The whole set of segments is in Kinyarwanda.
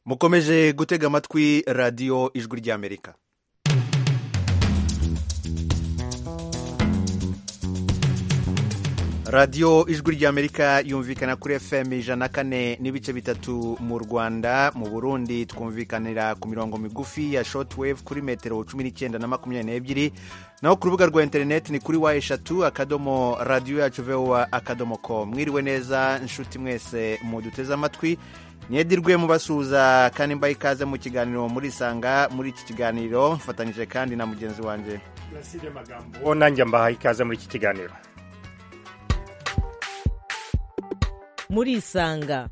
mukomeje gutega amatwi radiyo ijwi ry'amerika radiyo ijwi ry'amerika yumvikana kuri fm ijana kane n'ibice bitatu mu rwanda mu burundi twumvikanira ku mirongo migufi ya shotwave kuri metero cumi n'icyenda na makumyabiri n'ebyiri naho ku rubuga rwa interineti ni kuri wa eshatu akadomo radiyo yacu vowa akadomo ko mwiriwe neza nshuti mwese muduteze amatwi mwedirwe mubasuhuza kandi mbaye ikaze mu kiganiro murisanga muri iki kiganiro mfatanyije kandi na mugenzi wanjye uwo nanjye mbahaye ikaze muri iki kiganiro murisanga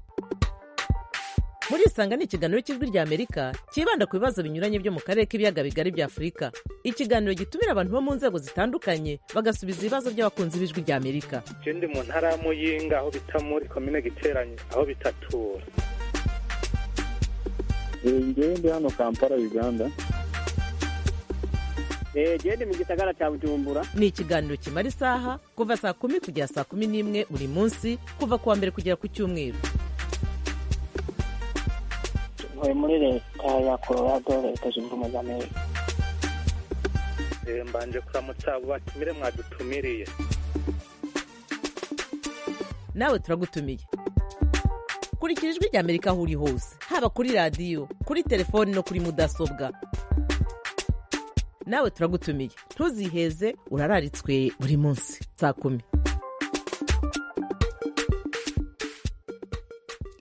murisanga ni ikiganiro cy'ijwi ry'amerika cyibanda ku bibazo binyuranye byo mu karere k'ibiyaga bigari bya afurika ikiganiro gitumira abantu bo mu nzego zitandukanye bagasubiza ibibazo by'abakunzi b'ijwi ry'amerika ikindi mu ntara ya muyinga aho bita muri komine giteranye aho bitatura ngewe ndi hano kampala uganda genda mu gisagara cya bujumbura ni ikiganiro kimara isaha kuva saa kumi kugera saa kumi n'imwe buri munsi kuva ku wa mbere kugera ku cyumweru ntuye muri leta ya colorado leta zunze ubumwe za amerika mbanje kuramutsa abo batumire mwadutumiriye nawe turagutumiye kurikira ijwi ry'amerika aho uri hose haba kuri radiyo kuri telefoni no kuri mudasobwa nawe turagutumiye ntuziheze urararitswe buri munsi saa kumi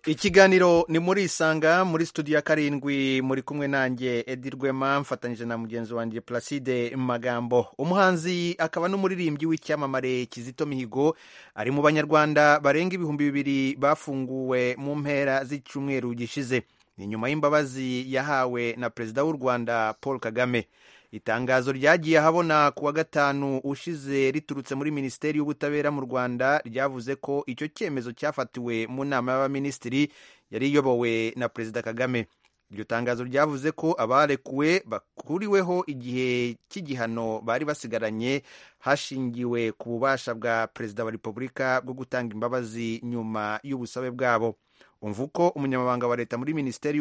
ikiganiro ni muri isanga muri studio ya karindwi muri kumwe nanjye edi rwema mfatanyije na mugenzi wanjye placide magambo umuhanzi akaba n'umuririmbyi w'icyamamare kizito mihigo ari mu banyarwanda barenga ibihumbi bibiri bafunguwe mu mpera z'icyumweru gishize ni nyuma y'imbabazi yahawe na perezida w'u rwanda paul kagame itangazo ryagiye ahabona ku wa gatanu ushize riturutse muri minisiteri y'ubutabera mu rwanda ryavuze ko icyo cyemezo cyafatiwe mu nama y'abaminisitiri yari iyobowe na perezida kagame iryo tangazo ryavuze ko abarekuwe bakuriweho igihe cy'igihano bari basigaranye hashingiwe ku bubasha bwa perezida wa repubulika bwo gutanga imbabazi nyuma y'ubusabe bwabo umva uko umunyamabanga wa leta muri minisiteri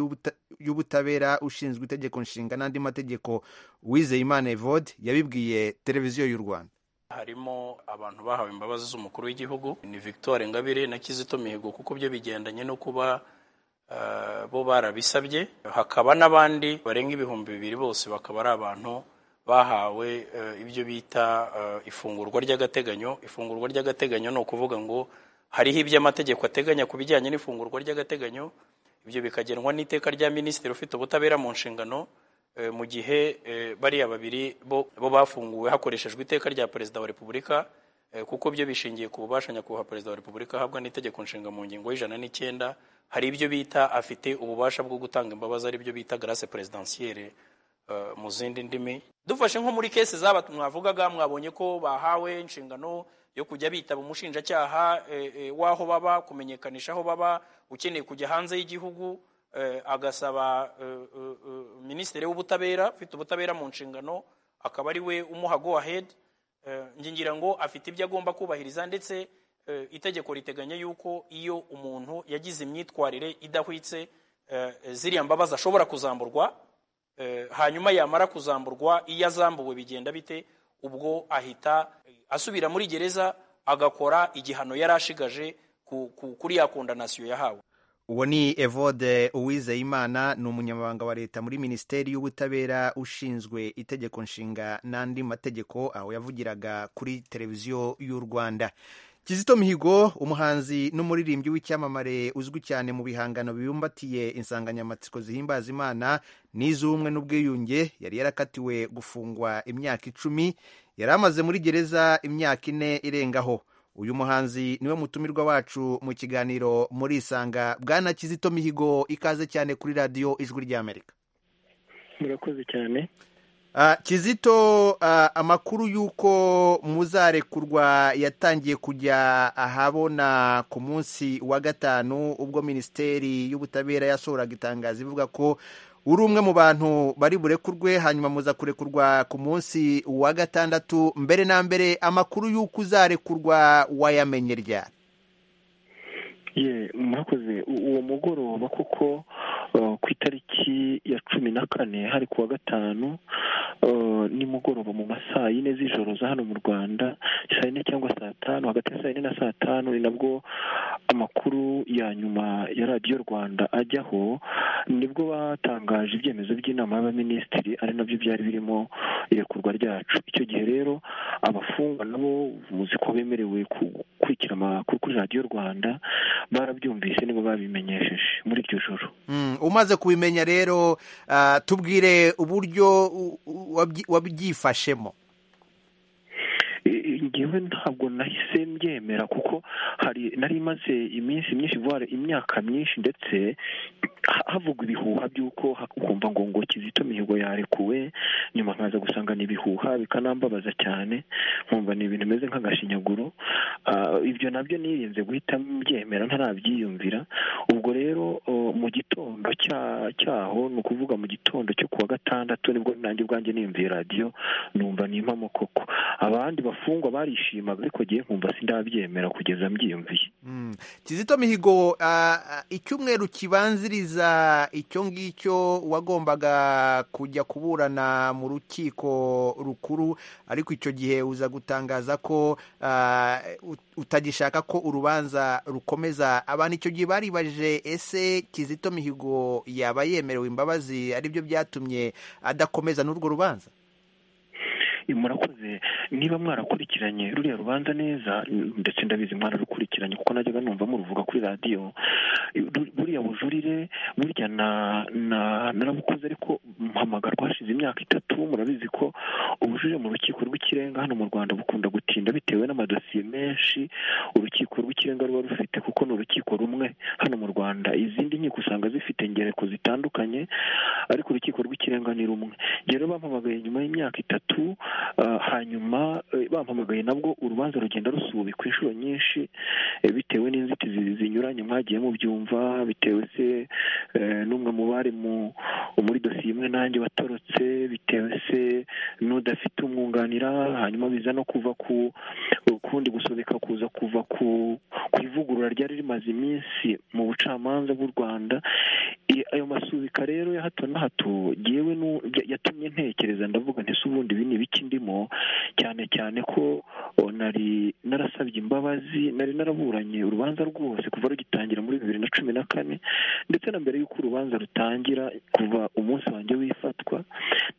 y'ubutabera ushinzwe itegeko nshinga n'andi mategeko wizeyimana evode yabibwiye televiziyo y'u rwanda harimo abantu bahawe imbabazi z'umukuru w'igihugu ni victoire ngabire na kizito mihigo kuko byo bigendanye no kuba bo barabisabye hakaba n'abandi barenga ibihumbi bibiri bose bakaba ari abantu bahawe ibyo bita ifungurwa ry'agateganyo ifungurwa ry'agateganyo ni ukuvuga ngo hariho ibyo amategeko ateganya ku bijyanye n'ifungurwa ry'agateganyo ibyo bikagenwa n'iteka rya minisitiri ufite ubutabera mu nshingano mu gihe bariya babiri bo bafunguwe hakoreshejwe iteka rya perezida wa repubulika kuko byo bishingiye ku bubasha nyakubahwa perezida wa repubulika ahabwa n'itegeko nshinga mu ngingo y'ijana n'icyenda hari ibyo bita afite ububasha bwo gutanga imbabazi ari byo bita garase perezidansiyere mu zindi ndimi dufashe nko muri kesi zaba mwavugaga mwabonye ko bahawe inshingano yo kujya bitaba umushinjacyaha w'aho baba kumenyekanisha aho baba ukeneye kujya hanze y'igihugu agasaba minisitiri w'ubutabera ufite ubutabera mu nshingano akaba ari we umuha go ahead ngira ngo afite ibyo agomba kubahiriza ndetse itegeko riteganya yuko iyo umuntu yagize imyitwarire idahwitse ziriya mbabazi ashobora kuzamburwa hanyuma yamara kuzamburwa iyo azambuwe bigenda bite ubwo ahita asubira muri gereza agakora igihano yari ashigaje kuri ya kondanasiyo yahawe uwo ni evode uwizeyimana ni umunyamabanga wa leta muri minisiteri y'ubutabera ushinzwe itegeko nshinga n'andi mategeko aho yavugiraga kuri televiziyo y'u rwanda kizito mihigo umuhanzi n'umuririmbyi w'icyamamare uzwi cyane mu bihangano bibumbatiye insanganyamatsiko zihimbaza imana n'iz'ubumwe n'ubwiyunge yari yarakatiwe gufungwa imyaka icumi yari amaze muri gereza imyaka ine irengaho uyu muhanzi niwe mutumirwa wacu mu kiganiro muri isanga bwana kizito mihigo ikaze cyane kuri radiyo ijwi ry'amerika murakoze cyane kizito amakuru y'uko muzarekurwa yatangiye kujya ahabona ku munsi wa gatanu ubwo minisiteri y'ubutabera yasohoraga itangazo ivuga ko uri umwe mu bantu bari burekurwe hanyuma muza kurekurwa ku munsi wa gatandatu mbere na mbere amakuru y'uko uzarekurwa wayamenye ryari murakoze uwo mugoroba kuko uh, ku itariki ya cumi na kane hari kuwa gatanu uh, nimugoroba mu masaa yine z'ijoro za hano mu rwanda saa yine cyangwa saa tanu hagati ya saa yine na saa tanu ni nabwo amakuru ya nyuma ya radiyo rwanda ajyaho nibwo batangaje ibyemezo by'inama y'abaminisitiri ari nabyo byari birimo irekurwa ryacu icyo gihe rero abafungwa nabo muzi ko bemerewe gukurikira amakuru kuri radiyo rwanda barabyumvise nibo babimenyesheje muri iryo joro umaze kubimenya rero ah, tubwire uburyo u- u- wabyi- wabyifashemo I- ngewe ntabwo nahise mbyemera kuko hari nari imaze iminsi myinshi voire imyaka myinshi ndetse ha- havugwa ibihuha by'uko ha- ukumva ngo ngo kizito mihigo yarekuwe nyuma nkaza gusanga ni ibihuha bikanambabaza cyane nkumva ni ibintu bimeze nk'agashinyaguro Ah, ibyo nabyo nirinze guhita mbyemera ntarabyiyumvira ubwo rero oh, mu gitondo cya- cyaho ni ukuvuga mu gitondo cyo kuwa gatandatu nibwo nanjye ubwanjye niyumviye radiyo numva ni impamo koko abandi bafungwa barishimaga ariko ngewe nkumva sindabyemera kugeza mbyiyumviye Mm. kizito mihigo ah, ah, icyumweru kibanziriza icyo ngicyo wagombaga kujya kuburana mu rukiko rukuru ariko icyo gihe uza gutangaza ko ah, ut- utagishaka ko urubanza rukomeza abantu icyo gihe baribajije ese kizito mihigo yaba yemerewe imbabazi aribyo byatumye adakomeza n'urwo rubanza Eh, murakoze niba mwarakurikiranye ruriya rubanza neza n- ndetse ndabizi mwararukurikiranye kuko najyaga numva muruvuga kuri radiyo eh, ru- buriya bujurire burya na- na- narabukoze ariko mpamagarwa hashize imyaka itatu murabizi ko ubujurire mu rukiko rw'ikirenga hano mu rwanda bukunda gutinda bitewe n'amadosiye menshi urukiko rw'ikirenga ruba rufite kuko ni urukiko rumwe hano mu rwanda izindi nkiko usanga zifite ingereko zitandukanye ariko urukiko rw'ikirenga ni rumwe Njye rero bampamagaye nyuma y'imyaka itatu ah, hanyuma eh, bampamagaye nabwo urubanza rugenda rusubikwa inshuro nyinshi eh, bitewe n'inzitizi zinyuranye mwagiye mubyumva bitewe se eh, n'umwe mu bari mu- muri dosiye imwe nanjye watorotse bitewe se n'udafite umwunganira hanyuma biza no kuva ku ukundi gusobeka kuza kuva ku ku ivugurura ryari rimaze iminsi mu bucamanza bw'u rwanda I- ayo masubika rero ya hato na hato ngewe nu- ya- yatumye ntekereza ndavuga nti se ubundi ibi ni ibiki ndimo cyane cyane ko o, nari narasabye imbabazi nari naraburanye urubanza rwose kuva rugitangira muri bibiri na cumi na kane ndetse na mbere y'uko urubanza rutangira kuva umunsi wanjye w'ifatwa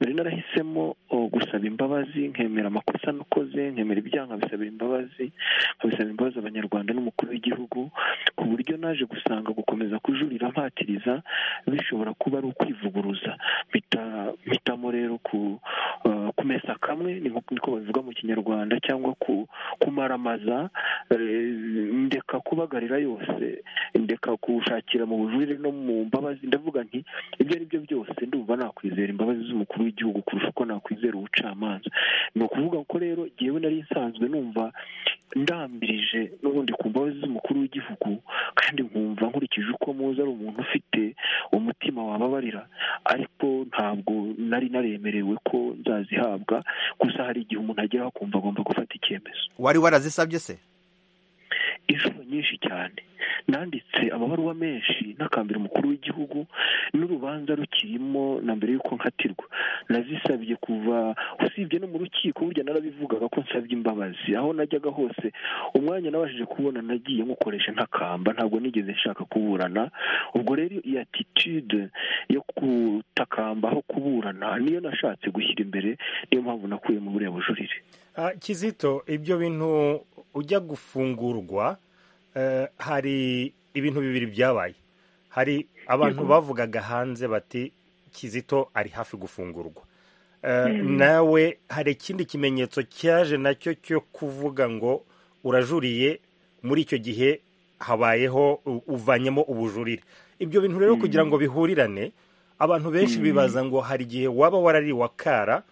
nari narahisemo o, gusaba imbabazi nkemera amakosa nakoze nkemera ibyaha nkabisabira imbabazi nkabisaba imbabazi abanyarwanda n'umukuru w'igihugu ku buryo naje gusanga gukomeza kujurira mpatiriza bishobora kuba ari ukwivuguruza Mpita- mpitamo rero ku eh, kumesa kamwe ni nko- niko babivuga mu kinyarwanda cyangwa ku kumaramaza eh, ndeka kubagarira yose ndeka gushakira mu bujurire no mu mbabazi ndavuga nti ibyo ari byo byose ndumva nakwizera imbabazi z'umukuru w'igihugu kurusha uko nakwizera ubucamanza ni ukuvuga ko rero jyewe nari nsanzwe numva ndambirije n'ubundi ku mbabazi z'umukuru w'igihugu kandi nkumva nkurikije uko muzi ari umuntu ufite umutima wababarira ariko ntabwo nari naremerewe ko nzazihabwa gusa hari igihe umuntu ageraho akumva agomba gufata icyemezo wari warazisabye se inshuro nyinshi cyane nanditse amabaruwa menshi n'akambira umukuru w'igihugu n'urubanza rukirimo na mbere y'uko nkatirwa nazisabye kuva usibye no mu rukiko burya narabivugaga ko nsabye imbabazi aho najyaga hose umwanya nabashije kubona nagiye nkukoresha ntakamba ntabwo nigeze nshaka kuburana ubwo rero iyi attitude yo kutakamba aho kuburana niyo nashatse gushyira imbere niyo mpamvu nakuye mu buriya bujurire Ah, Kizito ibyo bintu ujya gufungurwa eh, hari ibintu bibiri byabaye hari abantu bavugaga hanze bati Kizito ari hafi gufungurwa Eh, nawe hari ikindi kimenyetso cyaje nacyo cyo kuvuga ngo urajuriye muri icyo gihe habayeho u- uvanyemo ubujurire ibyo bintu rero kugira ngo bihurirane abantu benshi bibaza ngo hari igihe waba warariwe akara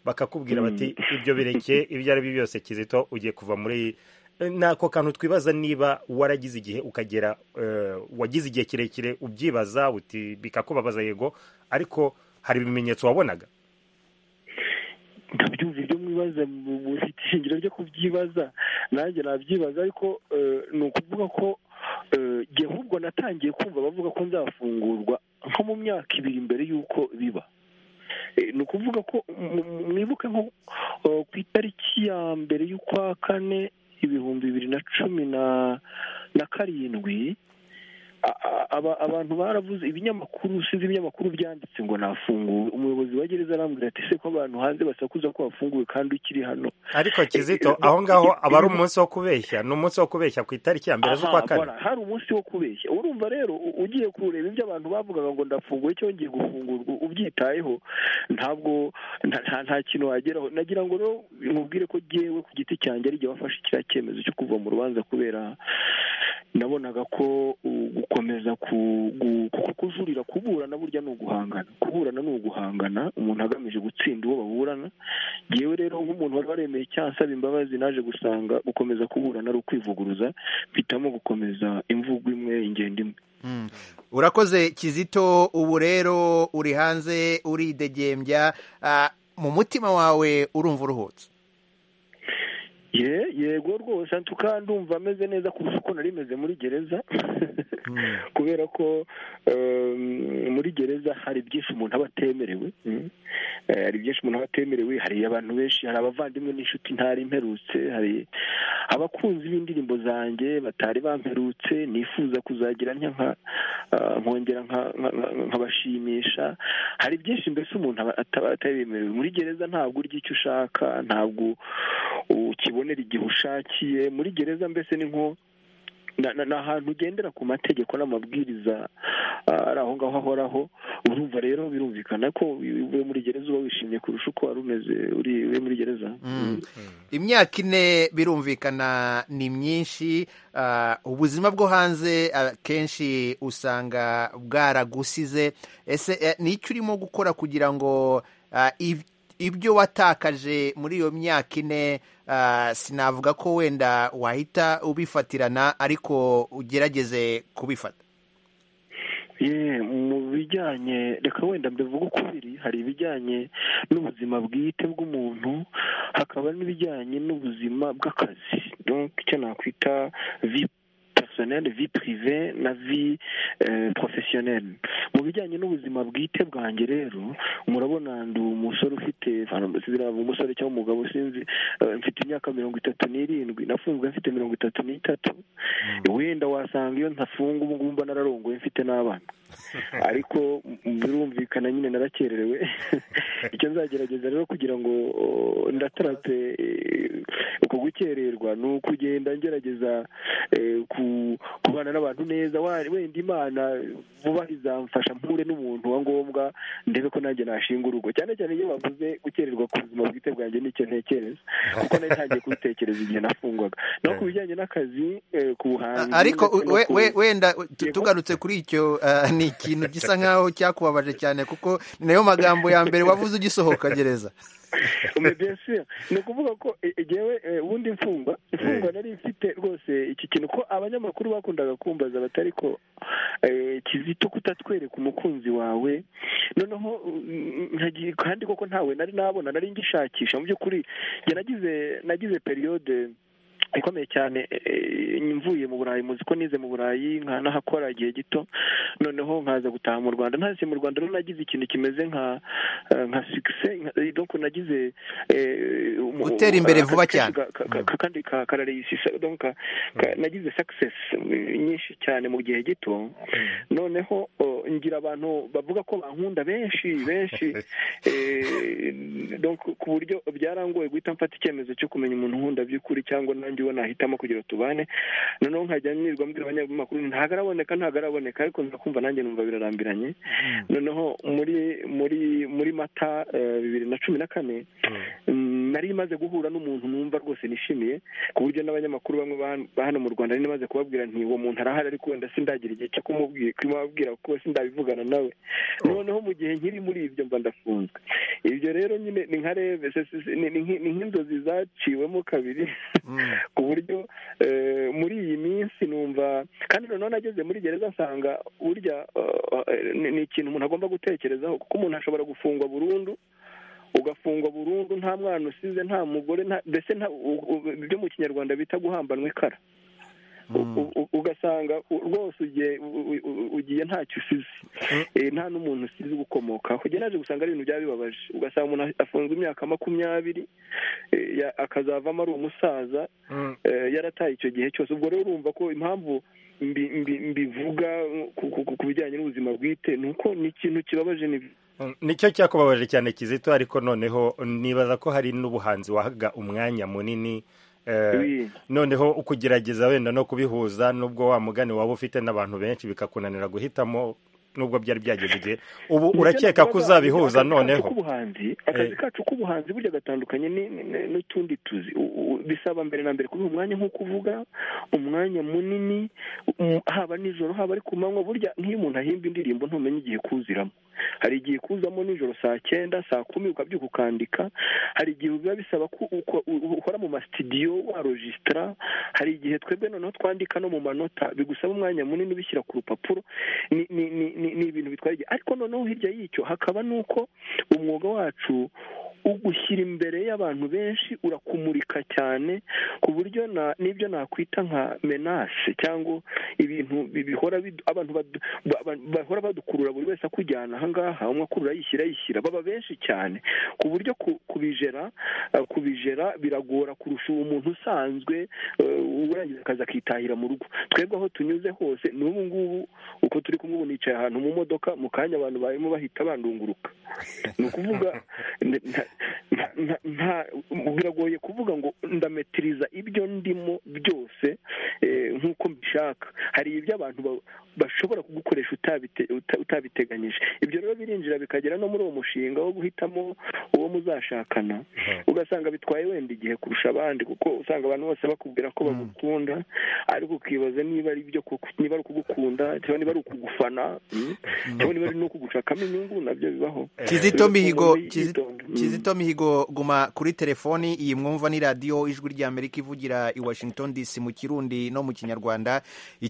bakakubwira bati ibyo bireke ibyo ari byo byose kizito ugiye kuva muri ni ako kantu twibaza niba waragize igihe ukagera eh, wagize igihe kirekire ubyibaza uti bikakubabaza yego ariko hari ibimenyetso wabonaga ndabyumva ibyo mwibaza mu mu ifite ishingiro ryo kubyibaza nanjye nabyibaza ariko eh, ni ukuvuga ko eh, jye ahubwo natangiye kumva bavuga ko nzafungurwa nko mu myaka ibiri mbere y'uko biba ni ukuvuga ko mwibuke nko ku itariki ya mbere y'ukwa kane ibihumbi bibiri na cumi na karindwi abantu baravuze ibinyamakuru sinzi ibinyamakuru byanditse ngo nafunguwe umuyobozi wa gereza arambwira ati se ko abantu hanze basakuza ko wafunguwe kandi ukiri hano ariko kizito aho ngaho aba ari umunsi wo kubeshya ni umunsi wo kubeshya ku itariki ya mbere z'ukwa Aha, kane voilà, hari umunsi wo kubeshya urumva rero u- ugiye kureba ibyo abantu bavugaga ngo ndafunguwe cyangwa ngiye gufungurwa ubyitayeho ntabwo nta nta- nta kintu wageraho nagira ngo rero nkubwire ko jyewe ku giti cyanjye ari jye wafashe kiriya cyemezo cyo kuva mu rubanza kubera nabonaga ko u- gukomeza ku- gu- kuko kujurira kuburana burya ni uguhangana kuburana ni uguhangana umuntu agamije gutsinda uwo baburana yewe rero nk'umuntu wari waremeye icyaha asaba imbabazi naje gusanga gukomeza kuburana ari ukwivuguruza mpitamo gukomeza imvugo imwe ingendo imwe Mm. urakoze kizito ubu rero uri hanze uridegembya Ah, mu mutima wawe urumva uruhutse ye yego rwose ntuka ndumva ameze neza kurusha uko nari meze muri gereza kubera ko em, muri gereza hari byinshi umuntu aba atemerewe mm. Eh, hari byinshi umuntu aba atemerewe hari abantu benshi hari abavandimwe n'inshuti ntari mperutse hari abakunzi b'indirimbo zanjye batari bamperutse nifuza kuzagira ntya nka ah, nkongera nka- nka- nka- nkabashimisha hari byinshi mbese umuntu aba- ataba atabemerewe muri gereza ntabwo urya icyo ushaka ntabwo ukibonera igihe ushakiye muri gereza mbese ni nko na- na- ni ahantu ugendera ku mategeko n'amabwiriza ah, ari aho ngaho ahoraho urumva rero birumvikana ko iyo uvuye muri gereza uba wishimye kurusha uko wari umeze uri uri muri gereza Mm. imyaka ine birumvikana ni myinshi Ah, ubuzima bwo hanze akenshi usanga bwaragusize ese eh, ni iki urimo gukora kugira ngo ah, ib- ibyo watakaje muri iyo myaka ine ah, sinavuga ko wenda wahita ubifatirana ariko ugerageze kubifata Ye, mu bijyanye reka wenda mbivuga uko biri hari ibijyanye n'ubuzima bwite bw'umuntu hakaba n'ibijyanye n'ubuzima bw'akazi donc icyo nakwita vi personnelle vi prive na vi eh, professionnelle mu bijyanye n'ubuzima bwite bwanjye rero murabona ndi umusore ufite enfin, sinzi niba ari umusore cyangwa umugabo sinzi eh, mfite imyaka mirongo itatu n'irindwi nafunzwe mfite mirongo itatu n'itatu wenda wasanga iyo ntafunga ubu ngubu mba nararongoye mfite n'abana ariko m- birumvikana nyine narakererewe icyo nzagerageza rero kugira ngo o, ndatarape eh, uko gukererwa ni ukugenda ngerageza eh, ku- kubana n'abantu neza wa- wenda imana vuba izamfasha mpure n'umuntu wa ngombwa ndebe ko nanjye nashinga urugo cyane cyane iyo bavuze gukererwa ku buzima bwite bwanjye nicyo ntekereza kuko nari ntangiye kubitekereza igihe nafungwaga no ku bijyanye n'akazi eh, ku buhanzi ariko ndetse no we- ku- we- wenda tu- Yego. tugarutse kuri icyo ah, ni ikintu gisa nkaho cyakubabaje cyane kuko ni nayo magambo ya mbere wavuze ugisohoka gereza Mais bien sûr ni ukuvuga ko eh, eh, jewe eh, ubundi imfungwa imfungwa nari mfite rwose iki kintu ko abanyamakuru bakundaga kumbaza batari ko eh, kizito kutatwereka umukunzi wawe noneho mm, nkagiye kandi koko ntawe nari nabona nari ngishakisha mu by'ukuri njye nagize nagize periyode ikomeye cyane eh, mvuye mu burayi muzi ko nize mu burayi nkanahakora igihe gito noneho nkaza gutaha mu rwanda ntase mu rwanda rero nagize ikintu kimeze nka eh, nka sukise donc nagize eh, umu- Gutera imbere vuba akazi kenshi cyane. ka- ka- ka- kandi ka- karareyisisa donc ka- ka- nagize success eh, nyinshi cyane mu gihe gito noneho oh, ngira abantu bavuga ko bankunda benshi benshi Eh, donc ku buryo byarangoye guhita mfata icyemezo cyo kumenya umuntu nkunda by'ukuri cyangwa nanjye uwo nahitamo kugira ngo tubane noneho nkajya nirwa mbwira abanyamakuru nti, ntabwo araboneka ntabwo araboneka ariko nza kumva nanjye numva birarambiranye noneho muri muri muri mata eh, bibiri na cumi na kane mm, nari maze guhura n'umuntu numva rwose nishimiye ku buryo n'abanyamakuru bamwe ba- ba hano mu rwanda nari maze kubabwira nti uwo muntu arahari ariko wenda sindagira igihe cyo kumubwira kumubwira kuko sindabivugana nawe noneho mu gihe nkiri muri ibyo mba ndafunzwe ibyo rero nyine ni nka reve se- se- se- ni- ni nk'i- ni nk'inzozi zaciwemo kabiri Mm. ku buryo eh, muri iyi minsi numva kandi noneho nageze muri gereza nsanga burya eh, ni ni ikintu umuntu agomba gutekerezaho kuko umuntu ashobora gufungwa burundu ugafungwa burundu nta mwana usize nta mugore nta- mbese nta- u- u- ibyo mu kinyarwanda bita guhambanwa ikara Mm. u- ugasanga u- rwose ugiye u- u- u- ugiye ntacyo usize Eh, nta n'umuntu usize ugukomokaho njye naje gusanga ari ibintu byari bibabaje ugasanga umuntu afunzwe imyaka makumyabiri eh, ya- akazavamo ari umusaza Mm. eh, yarataye icyo gihe cyose ubwo rero urumva ko impamvu mbi- mbi- mbivuga ku- ku- ku- ku bijyanye n'ubuzima bwite ni uko ni ikintu kibabaje ni nicyo cyakubabaje cyane kizito ariko noneho nibaza ko hari n'ubuhanzi wahaga umwanya munini eh, Oui. noneho ukugerageza wenda no kubihuza nubwo wa mugani waba ufite n'abantu benshi bikakunanira guhitamo nubwo byari byageze igihe ubu Nibyo urakeka ko navugaga, uzabihuza akazi kacu noneho k'ubuhanzi akazi Eh. kacu k'ubuhanzi burya gatandukanye ni- ni- ni- n'utundi tuzi U- u- bisaba mbere na mbere kubiha umwanya nk'uko uvuga umwanya munini um, haba nijoro haba ari ku manywa burya nk'iyo umuntu ahimba indirimbo ntumenya igihe kuziramo hari igihe kuzamo nijoro saa cyenda saa kumi ukabyuka ukandika hari igihe biba bisaba ko uko- u- ukora mu masitidiyo warojisitara hari igihe twebwe noneho twandika no mu manota bigusaba umwanya munini ubishyira ku rupapuro ni ni- ni- ni- ni ibintu bitwara igihe ariko noneho hirya y'icyo hakaba n'uko umwuga wacu ugushyira imbere y'abantu benshi urakumurika cyane ku buryo na- n'ibyo nakwita nka menase cyangwa ibintu bi- bihora bidu- abantu badu- ba- ba- bahora badukurura buri wese akujyana ahangaha umwe akurura yishyira yishyira baba benshi cyane ku buryo ku- kubijera eh, kubijera biragora kurusha umuntu usanzwe eh, urangiza akazi akitahira mu rugo twebwe aho tunyuze hose n'ubu ngubu uko turi kumwe ubu nicaye ahantu mu modoka mu kanya abantu barimo bahita bandunguruka ni ukuvuga nta- nta- nta- nta- biragoye kuvuga ngo ndametiriza ibyo ndimo byose eh, nk'uko mbishaka hari ibyo abantu ba- bashobora kugukoresha utabite- uta- utabiteganyije ibyo rero birinjira bikagera no muri uwo mushinga wo guhitamo uwo muzashakana ugasanga bitwaye wenda igihe kurusha abandi kuko usanga abantu bose bakubwira ko bagukunda ariko ukibaza niba ari ibyo koko, niba ari ukugukunda cyangwa niba ari ukugufana mm, cyangwa niba ari no kugushakamo inyungu nabyo bibaho kizito mihigo Umuntu Kizi- yitonda. Mm. kizito mihigo guma kuri telefoni iyi mwumva ni radiyo ijwi rya amerika ivugira i washington dc mu kirundi no mu kinyarwanda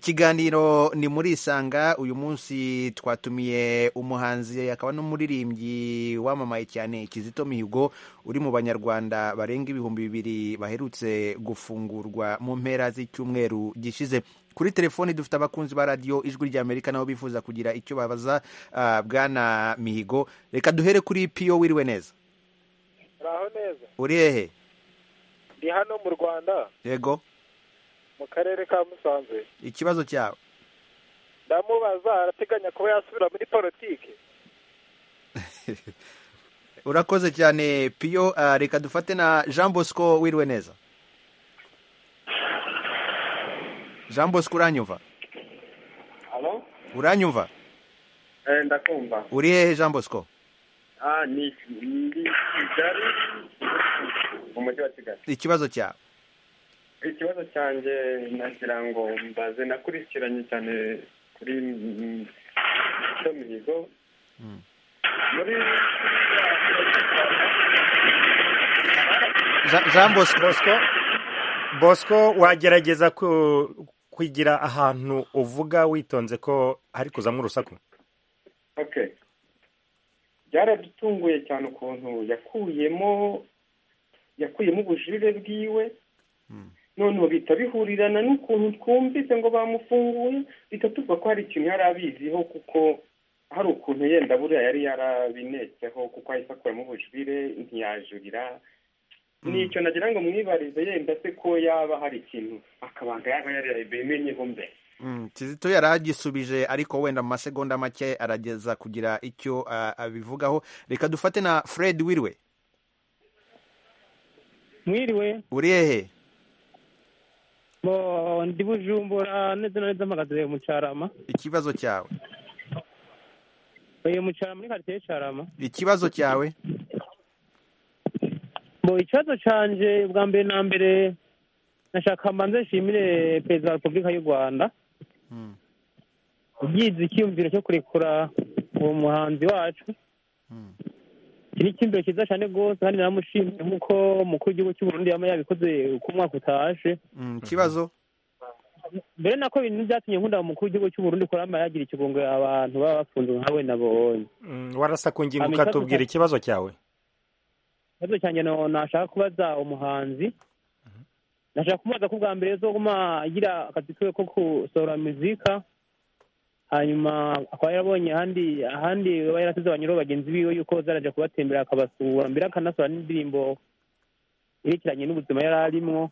ikiganiro ni muri isanga uyu munsi twatumiye umuhanzi akaba n'umuririmbyi wamamaye cyane kizito mihigo uri mu banyarwanda barenga ibihumbi bibiri baherutse gufungurwa mu mpera z'icyumweru gishize kuri telefoni dufite abakunzi ba radiyo ijwi rya amerika nabo bifuza kugira icyo babaza ah, bwana mihigo reka duhere kuri piyo wiriwe neza muraho neza uri hehe ndi hano mu rwanda yego mu karere ka musanze ikibazo cyawe ndamubaza arateganya kuba yasubira muri politiki urakoze cyane piyo ah, reka dufate na jean bosco wiriwe neza jean bosco uranyumva Halo? uranyumva Eh, ndakumva. uri hehe jean bosco Ah, ni ndi Kigali mu mujyi wa Kigali. ikibazo cyawe Ikibazo cyanjye nagira ngo mbaze nakurikiranye cyane kuri mm, Kizito Mihigo. Muri Ja- jean bosco bosco bosco wagerageza ku- kugira ahantu uvuga witonze ko hari kuzamo urusaku okay. Byaradutunguye cyane ukuntu yakuyemo yakuyemo ubujurire bwiwe none ubu bihita bihurirana n'ukuntu twumvise ngo bamufunguye bihita tuvuga ko hari ikintu yari abiziho kuko hari ukuntu yenda buriya yari yarabinetseho kuko ahise akuramo ubujurire ntiyajurira nicyo nagira ngo mwibarize yenda se ko yaba hari ikintu akabanga yaba yarabimenyeho mbere Mm, Kizito yari agisubije ariko wenda mu masegonda make arageza kugira icyo ah, abivugaho reka dufate na Fred Wirwe mwiriwe uri hehe bo ndi bujumbura neza na neza mpagaze mu cyarama ikibazo cyawe uyu mu cyarama muri karitsiye y'Icyarama ikibazo cyawe bo ikibazo cyanjye bwa mbere na mbere nashaka mbanze nshimire perezida wa repubulika y'u rwanda Mm, ugize icyiyumviro cyo kurekura uwo muhanzi wacu mm, iki ni icyiyumviro cyiza cyane rwose kandi naramushimiye nk'uko umukuru w'igihugu cy'u Burundi yaba yabikoze uko umwaka utaje mm, ikibazo mbere nako ibintu byatumye nkunda umukuru w'igihugu cy'u Burundi ko yaba yagira ikigongo abantu baba bafunze nka we nabonye Mm, warasakunginga Hanyuma ikibazo ukatubwira cya- ikibazo cyawe ikibazo cyanjye no- nashaka kubaza umuhanzi ndashaka kumubaza ko bwa mbere azoguma agira akazi kiwe ko gusohora muzika hanyuma akaba yarabonye ahandi ahandi aba yarasize banyura bagenzi biwe yuko zaraja kubatembera akabasura mbere akanasohora n'indirimbo yerekeranye n'ubuzima yari arimwo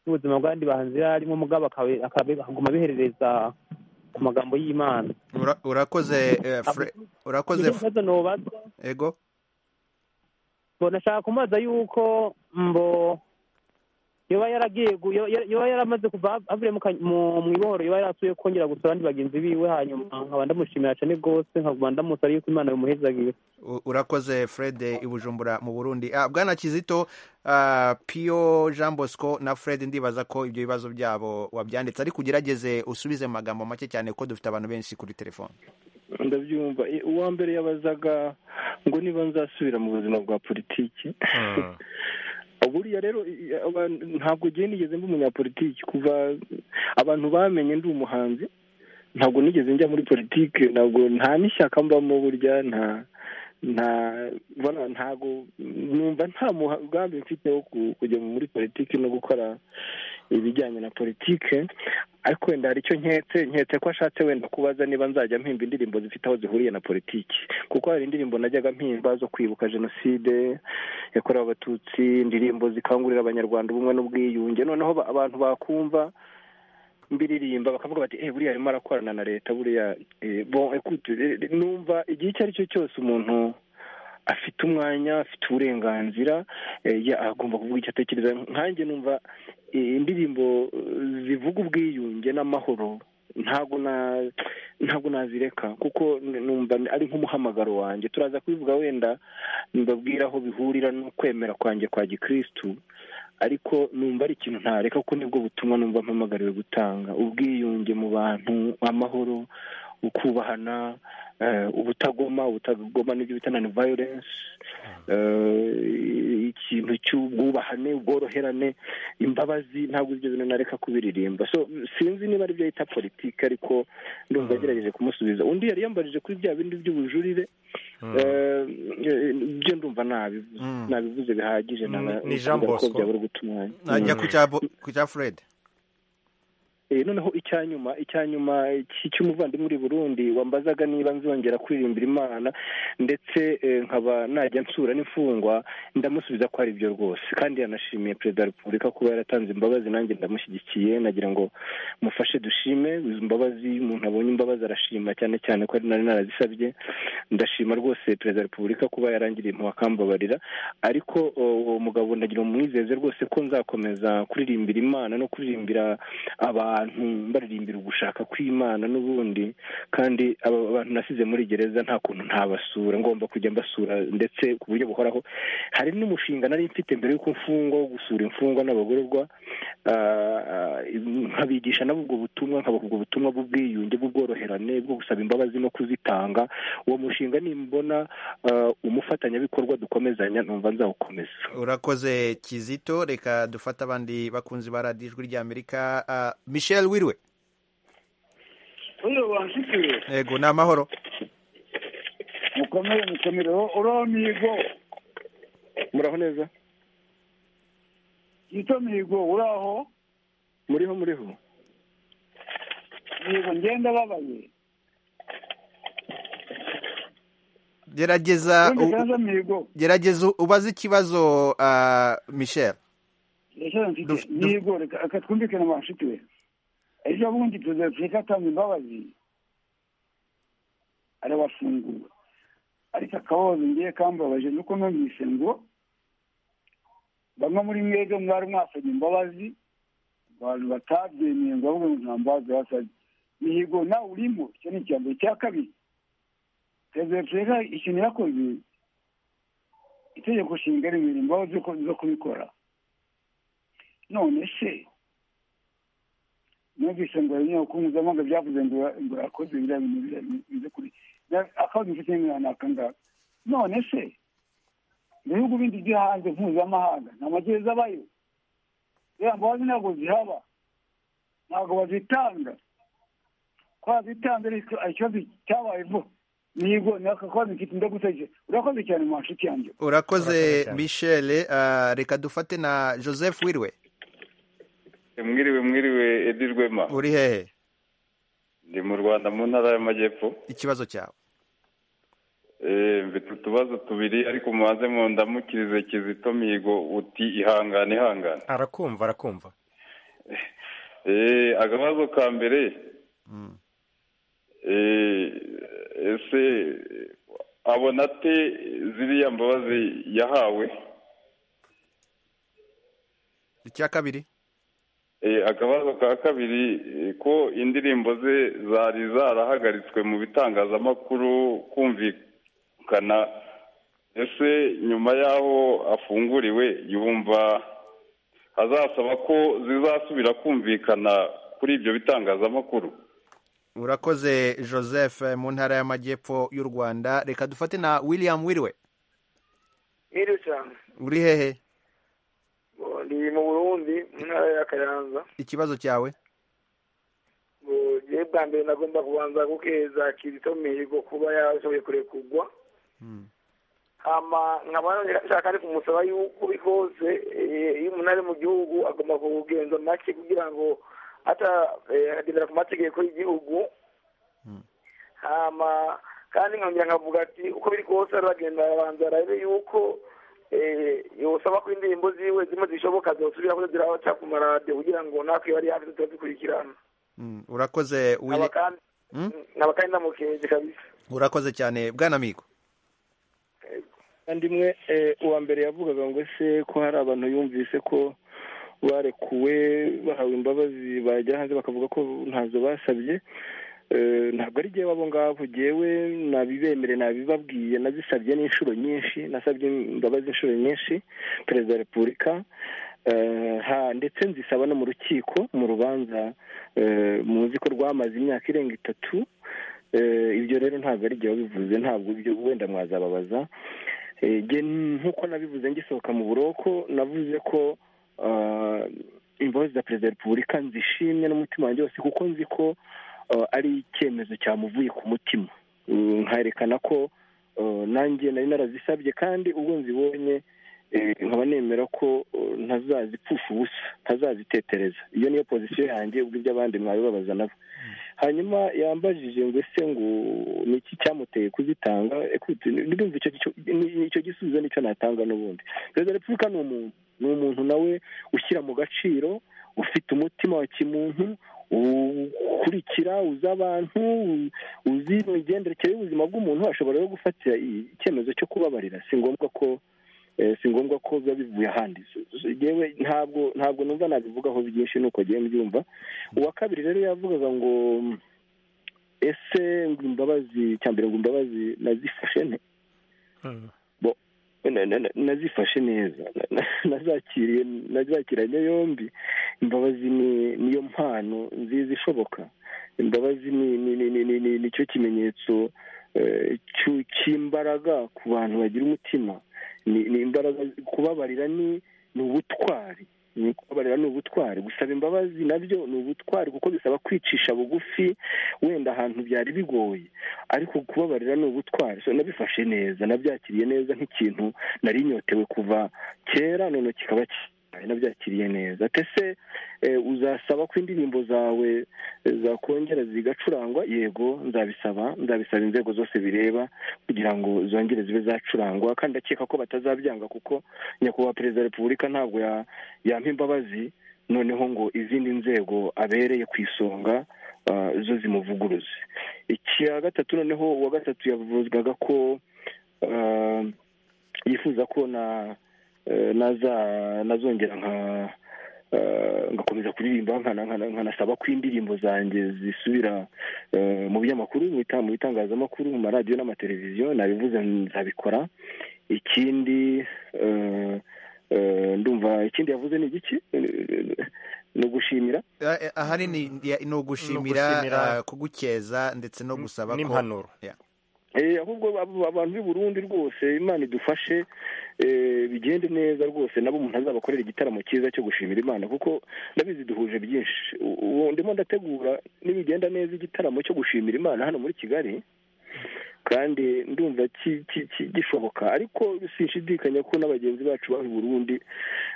n'ubuzima bw'abandi bahanzi yari arimwo mugabo akabe- akabe- akaguma biherereza ku magambo y'imana Ura- urakoze eh, Fre- urakoze Nicyo kibazo nobaza ego ngo nashaka kumubaza yuko mbo yoba yaragiye gu- yo- yo- yoba yaramaze kuva avuye mu ka- mu- mu ibohoro yoba yarasuye kongera gusura abandi bagenzi biwe hanyuma nkaba ndamushimira cyane rwose nkaba ndamusaba yuko imana bimuhezagiye U- urakoze fred i bujumbura mu burundi Ah, bwana kizito ah, pio jean bosco na fred ndibaza ko ibyo bibazo byabo wabyanditse ariko ugerageze usubize mu magambo make cyane ko dufite abantu benshi kuri telefone ndabyumva Eh, uwa mbere yabazaga ngo niba nzasubira mu buzima bwa politiki buriya rero i- abantu- ntabwo ngiye nigeze mba umunyapolitiki kuva abantu bamenye ndi umuhanzi ntabwo nigeze njya muri politiki ntabwo nta n'ishyaka mbamo burya nta nta bona ntabwo numva nta mugambi mfite wo ku- kujya muri politiki no gukora ibijyanye na politiki ariko wenda hari icyo nketse nketse ko ashatse wenda kubaza niba nzajya mpimba indirimbo zifite aho zihuriye na politiki kuko hari indirimbo najyaga mpimba zo kwibuka jenoside yakorewe abatutsi indirimbo zikangurira abanyarwanda ubumwe n'ubwiyunge noneho ba- abantu bakumva mbiririmba bakavuga bati eh buriya arimo arakorana na leta buriya eh, bon écoute, eh, numva igihe icyo ari cyo cyose umuntu afite umwanya afite uburenganzira eh, ya- agomba kuvuga icyo atekereza nkanjye numva eh, indirimbo eh, zivuga ubwiyunge n'amahoro ntabwo na ntabwo nazireka kuko n- numva ari nk'umuhamagaro wanjye turaza kubivuga wenda mbabwira aho bihurira no kwemera kwanjye kwa gikirisitu ariko numva ari ikintu ntareka kuko nibwo butumwa numva mpamagariwe gutanga ubwiyunge mu bantu amahoro ukubahana eh, ubutagoma ubutagoma n'ibyo bita nani violence eh, ikintu cy'ubwubahane ubworoherane imbabazi ntabwo ibyo bintu nareka kubiririmba so sinzi niba ari byo yita politiki ariko ndumva agerageje kumusubiza undi yari yambajije kuri bya bindi by'ubujurire eh, eh, byo ndumva nabivuze Mm. nabivuze bihagije Ni- nana- ni Jean kugira ko Bosco. byabura guta umwanya najya Mm. ku cya Bo- ku cya fred Eh, noneho icyanyuma icyanyuma cy- cy'umuvandimwe uri burundi wambazaga niba nzongera kuririmbira imana ndetse eh, nkaba najya nsura n'imfungwa ndamusubiza ko ari byo rwose kandi yanashimiye perezida wa repubulika kuba yaratanze imbabazi nanjye ndamushyigikiye nagira ngo mufashe dushime izo mbabazi iyo umuntu abonye imbabazi arashima cyane cyane ko ari nari narazisabye ndashima rwose perezida wa repubulika kuba yarangiriye impuhwe akambabarira ariko o, uwo mugabo ndagira umwizeze rwose ko nzakomeza kuririmbira imana no kuririmbira abantu baririmbira ugushaka kw'imana n'ubundi kandi aba bantu nasize muri gereza nta kuntu ntabasura ngomba kujya mbasura ndetse ku buryo buhoraho hari n'umushinga nari mfite mbere y'uko mfungwa wo gusura imfungwa n'abagororwa ah, nkabigisha nabo ubwo butumwa nkabaha ubwo butumwa bw'ubwiyunge bw'ubworoherane bwo gusaba imbabazi no kuzitanga uwo mushinga nimbona ah, umufatanyabikorwa dukomezanya numva nzawukomeza urakoze kizito reka dufate abandi bakunzi ba radiyo ijwi ry'amerika Ah, michel wirwe Uyu wansikiwe ego ni amahoro mukomere mukomere uriho migo muraho neza yitwa migo uraho muriho muriho migo ngenda babaye gerageza wenda u- kanza migo gerageza ubaze ikibazo ah, michel yashyize mfite Duf- duf- migo reka reka twumvikane wanshikiwe ejo bundi perezida wa afurika atanze imbabazi arabafungura ariko akabazo ngiye kambabaje nuko numvise ngo bamwe muri mwebwe mwari mwasabye imbabazi abantu batabyemeye ngo bavuge ngo nta mbabazi basabye mihigo nawe urimo icyo ni icya mbere icya kabiri perezida wa afurika ikintu yakoze itegeko nshinga rimwe imbaho zo kubikora none se numvise ngo ibinyamakuru mpuzamahanga byavuze ngo ngo yakoze biriya bintu biriya bintu bize kuri na- akazi mfite n'imyanya akangaka none se mu bihugu bindi byo hanze mpuzamahanga nta magereza abayo ziriya mbabazi ntabwo zihaba ntabwo bazitanga ko bazitanze ariko ikibazo cyabaye vuba nigo ni akakozi mfite ndagusaje urakoze cyane mu nshuti yanjye urakoze michel Ah, reka dufate na joseph wirwe mwiriwe mwiriwe edi rwema uri hehe ndi mu rwanda mu ntara y'amajyepfo ikibazo cyawe mfite utubazo tubiri ariko mubanze mu ndamukirize kizito mihigo uti ihangane ihangane arakumva arakumva agabazo ka mbere ese abona ate ziriya mbabazi yahawe icya kabiri akabazo ka kabiri ko indirimbo ze zari zarahagaritswe mu bitangazamakuru kumvikana ese nyuma y'aho afunguriwe yumva azasaba ko zizasubira kumvikana kuri ibyo bitangazamakuru urakoze joseph mu ntara y'amajyepfo y'u rwanda reka dufate na william wiriwe Mwiriwe cyane uri hehe ndi mu burundi mu ntara ya kayanza ikibazo cyawe ngewe bwa mbere nagomba kubanza gukeza kizito mihigo kuba yashoboye kurekugwa hama nkaba nshaka ari kumusaba yuko rwose iyo umuntu ari mu gihugu agomba kugenza make kugira ngo atagendera ku mategeko y'igihugu hama kandi nkongera nkavuga ati uko biri kose aragenda arabanza arabe yuko yosaba ko indirimbo ziwe zimwe zishoboka zosubira ko ziraca ku maradiyo kugira ngo natwe bari hafi tutazikurikirana urakoze nkaba kandi namukenje kabisa urakoze cyane bwana migo kandi imwe uwa mbere yavugaga ngo ese ko hari abantu yumvise ko barekuwe bahawe imbabazi bajya hanze bakavuga ko ntazo basabye ntabwo ari njyewe abo ngabo ngewe nabibemere nabibabwiye nabisabye n'inshuro nyinshi nasabye imbabazi inshuro nyinshi perezida wa repubulika ndetse nzisaba no mu rukiko mu rubanza muzi ko rwamaze imyaka irenga itatu ibyo rero ntabwo ari njyewe wabivuze ntabwo ibyo wenda mwazababaza nk'uko nabivuze ngisohoka mu buroko navuze ko imbabazi za perezida wa repubulika nzishimye n'umutima wanjye wose kuko nzi ko ari icyemezo cyamuvuye ku mutima nkaherekana ko nanjye nari narazisabye kandi ubwo nzibonye nkaba nemera ko ntazazipfusha ubusa ntazazitetereza iyo niyo pozisiyo yanjye ubwo iby'abandi mwabibabaza nabo hanyuma yambajije ngo ese ngo ni iki cyamuteye kuzitanga icyo gisubizo nicyo natanga n'ubundi perezida wa repubulika ni umuntu ni umuntu nawe ushyira mu gaciro ufite umutima wa kimuntu ukurikira uzi abantu uzi imigendekere y'ubuzima bw'umuntu ashobora rero gufatira icyemezo cyo kubabarira si ngombwa ko si ngombwa ko biba bivuye ahandi ntabwo ntabwo numva nabivugaho byinshi nuko agiye mbyumva uwa kabiri rero yavugaga ngo ese ngo imbabazi cyambere ngo imbabazi nazifashe nte nazifashe neza nazakiranye yombi imbabazi ni niyo mpano nziza ishoboka imbabazi ni nicyo kimenyetso cy'imbaraga ku bantu bagira umutima ni imbaraga kubabarira ni ubutwari kubabarira ni ubutwari gusaba imbabazi nabyo ni ubutwari kuko bisaba kwicisha bugufi wenda ahantu byari bigoye ariko kubabarira ni ubutwari nabifashe neza nabyakiriye neza nk'ikintu nari inyotewe kuva kera none kikaba nabyakiriye neza atese uzasaba ko indirimbo zawe zakongera zigacurangwa yego nzabisaba nzabisaba inzego zose bireba kugira ngo zongere zibe zacurangwa kandi ndakeka ko batazabyanga kuko nyakubahwa perezida wa repubulika ntabwo yampa imbabazi noneho ngo izindi nzego abereye ku isonga zo zimuvuguruze icya gatatu noneho uwa gatatu yavuzwaga ko yifuza ko na nazongera ngakomeza kuririmba nkanasaba ko indirimbo zanjye zisubira mu binyamakuru mu bitangazamakuru mu maradiyo n'amateleviziyo nabivuze nzabikora ikindi ndumva ikindi yavuze ni igiki ni ugushimira ahanini ni ugushimira kugukeza ndetse no gusaba ko n'impanuro ahubwo abantu b'i Burundi rwose imana idufashe bigende neza rwose nabo umuntu azabakorera igitaramo cyiza cyo gushimira imana kuko ndabizi duhuje byinshi ubu ndimo ndategura nibigenda neza igitaramo cyo gushimira imana hano muri kigali kandi ndumva gishoboka ariko sinshidikanya ko n'abagenzi bacu bari Burundi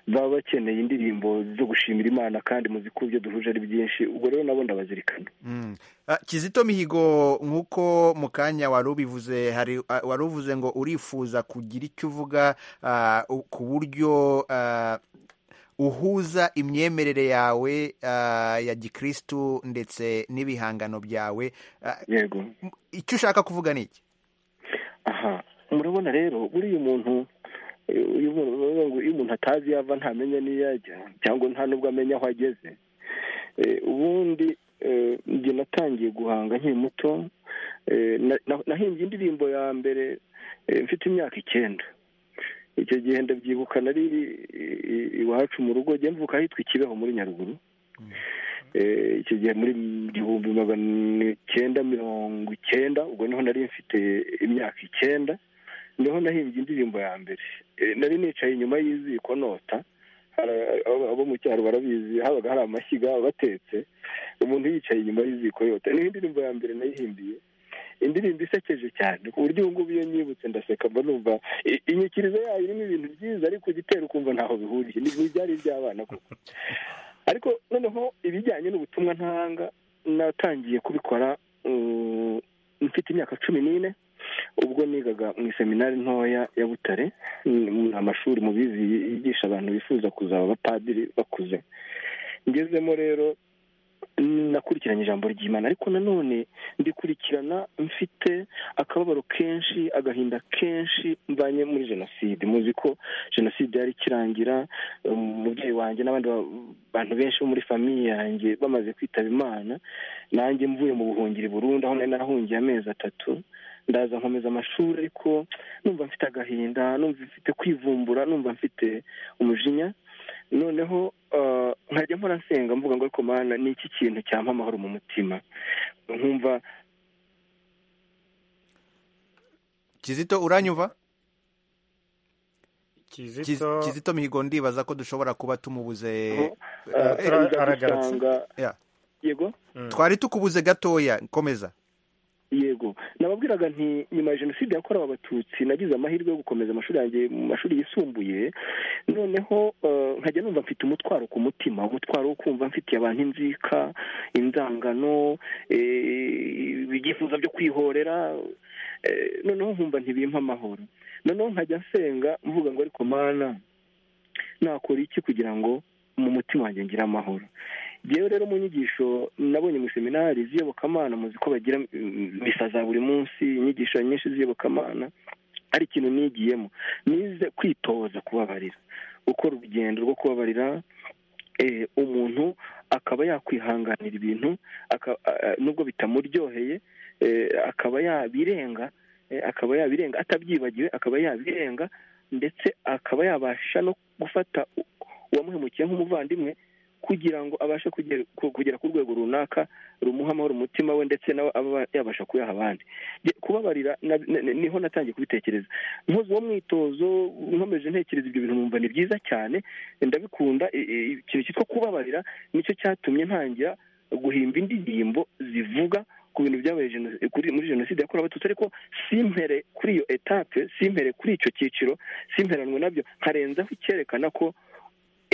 baba bakeneye indirimbo zo gushimira imana kandi muzi ko ibyo duhuje ari byinshi ubwo rero nabo ndabazirikana kizito mihigo nk'uko mu kanya wari ubivuze hari wari uvuze ngo urifuza kugira icyo uvuga ku buryo uhuza imyemerere yawe ya gikirisitu ndetse n'ibihangano byawe yego icyo ushaka kuvuga ni iki aha murabona rero buriya umuntu iyo umuntu atazi iyo ava ntamenya n'iyo ajya cyangwa nta n'ubwo amenya aho ageze ubundi njye natangiye guhanga nkiri muto nahimbye indirimbo ya mbere mfite imyaka icyenda icyo gihe ndabyibuka nari iwacu mu rugo njye mvuka ahitwa ikibeho muri nyaruguru icyo gihe muri igihumbi magana icyenda mirongo icyenda ubwo niho nari mfite imyaka icyenda niho nahimbye indirimbo ya mbere nari nicaye inyuma y'iziko nota abo mu cyaro barabizi habaga hari amashyiga batetse umuntu yicaye inyuma y'iziko yota niho indirimbo ya mbere nayihimbiye indirimbo isekeje cyane ku buryo ubu ngubu iyo nyibutse ndaseka mba numva inyikirizo yayo irimo ibintu byiza ariko igitera ukumva ntaho bihuriye ni ibyari iby'abana koko ariko noneho ibijyanye n'ubutumwa ntanga natangiye kubikora mfite imyaka cumi n'ine ubwo nigaga mu iseminari ntoya ya butare ni amashuri mubizi yigisha abantu bifuza kuzaba abapadiri bakuze ngezemo rero nakurikiranye ijambo ry'imana ariko nanone ndikurikirana mfite akababaro kenshi agahinda kenshi mvanye muri jenoside muzi ko jenoside yari ikirangira umubyeyi wanjye n'abandi bantu benshi bo muri famiye yanjye bamaze kwitaba imana nanjye mvuye mu buhungiro burundu aho nari narahungiye amezi atatu ndaza nkomeza amashuri ariko numva mfite agahinda numva mfite kwivumbura numva mfite umujinya noneho nkajya mpora nsenga mvuga ngo ariko mana ni iki kintu cyampa amahoro mu mutima nkumva kizito uranyumva kizito mihigo ndibaza ko dushobora kuba tumubuze yego twari tukubuze gatoya komeza yego nababwiraga nti nyuma ya jenoside yakorewe abatutsi nagize amahirwe yo gukomeza amashuri yanjye mu mashuri yisumbuye noneho nkajya numva mfite umutwaro ku mutima umutwaro wo kumva mfitiye abantu inzika inzangano ibyifuzo byo kwihorera noneho nkumva ntibimpa amahoro noneho nkajya nsenga mvuga ngo ariko mana nakora iki kugira ngo mu mutima wanjye ngire amahoro yewe rero mu nyigisho nabonye mu seminari z'iyobokamana muzi ko bagira misa za buri munsi inyigisho nyinshi z'iyobokamana ari ikintu nigiyemo nize kwitoza kubabarira gukora urugendo rwo kubabarira umuntu akaba yakwihanganira ibintu nubwo bitamuryoheye akaba yabirenga akaba yabirenga atabyibagiwe akaba yabirenga ndetse akaba yabasha no gufata uwamuhemukiye nk'umuvandimwe kugira ngo abashe kugera ku rwego runaka rumuha amahoro umutima we ndetse nawe aba yabasha kuyaha abandi kubabarira niho natangiye kubitekereza nkoze uwo mwitozo nkomeje ntekereza ibyo bintu numva ni byiza cyane ndabikunda ikintu cyitwa kubabarira nicyo cyatumye ntangira guhimba indirimbo zivuga ku bintu byabaye muri jenoside yakorewe abatutsi ariko simpere kuri iyo etape simpere kuri icyo cyiciro simperanwe nabyo nkarenzaho icyerekana ko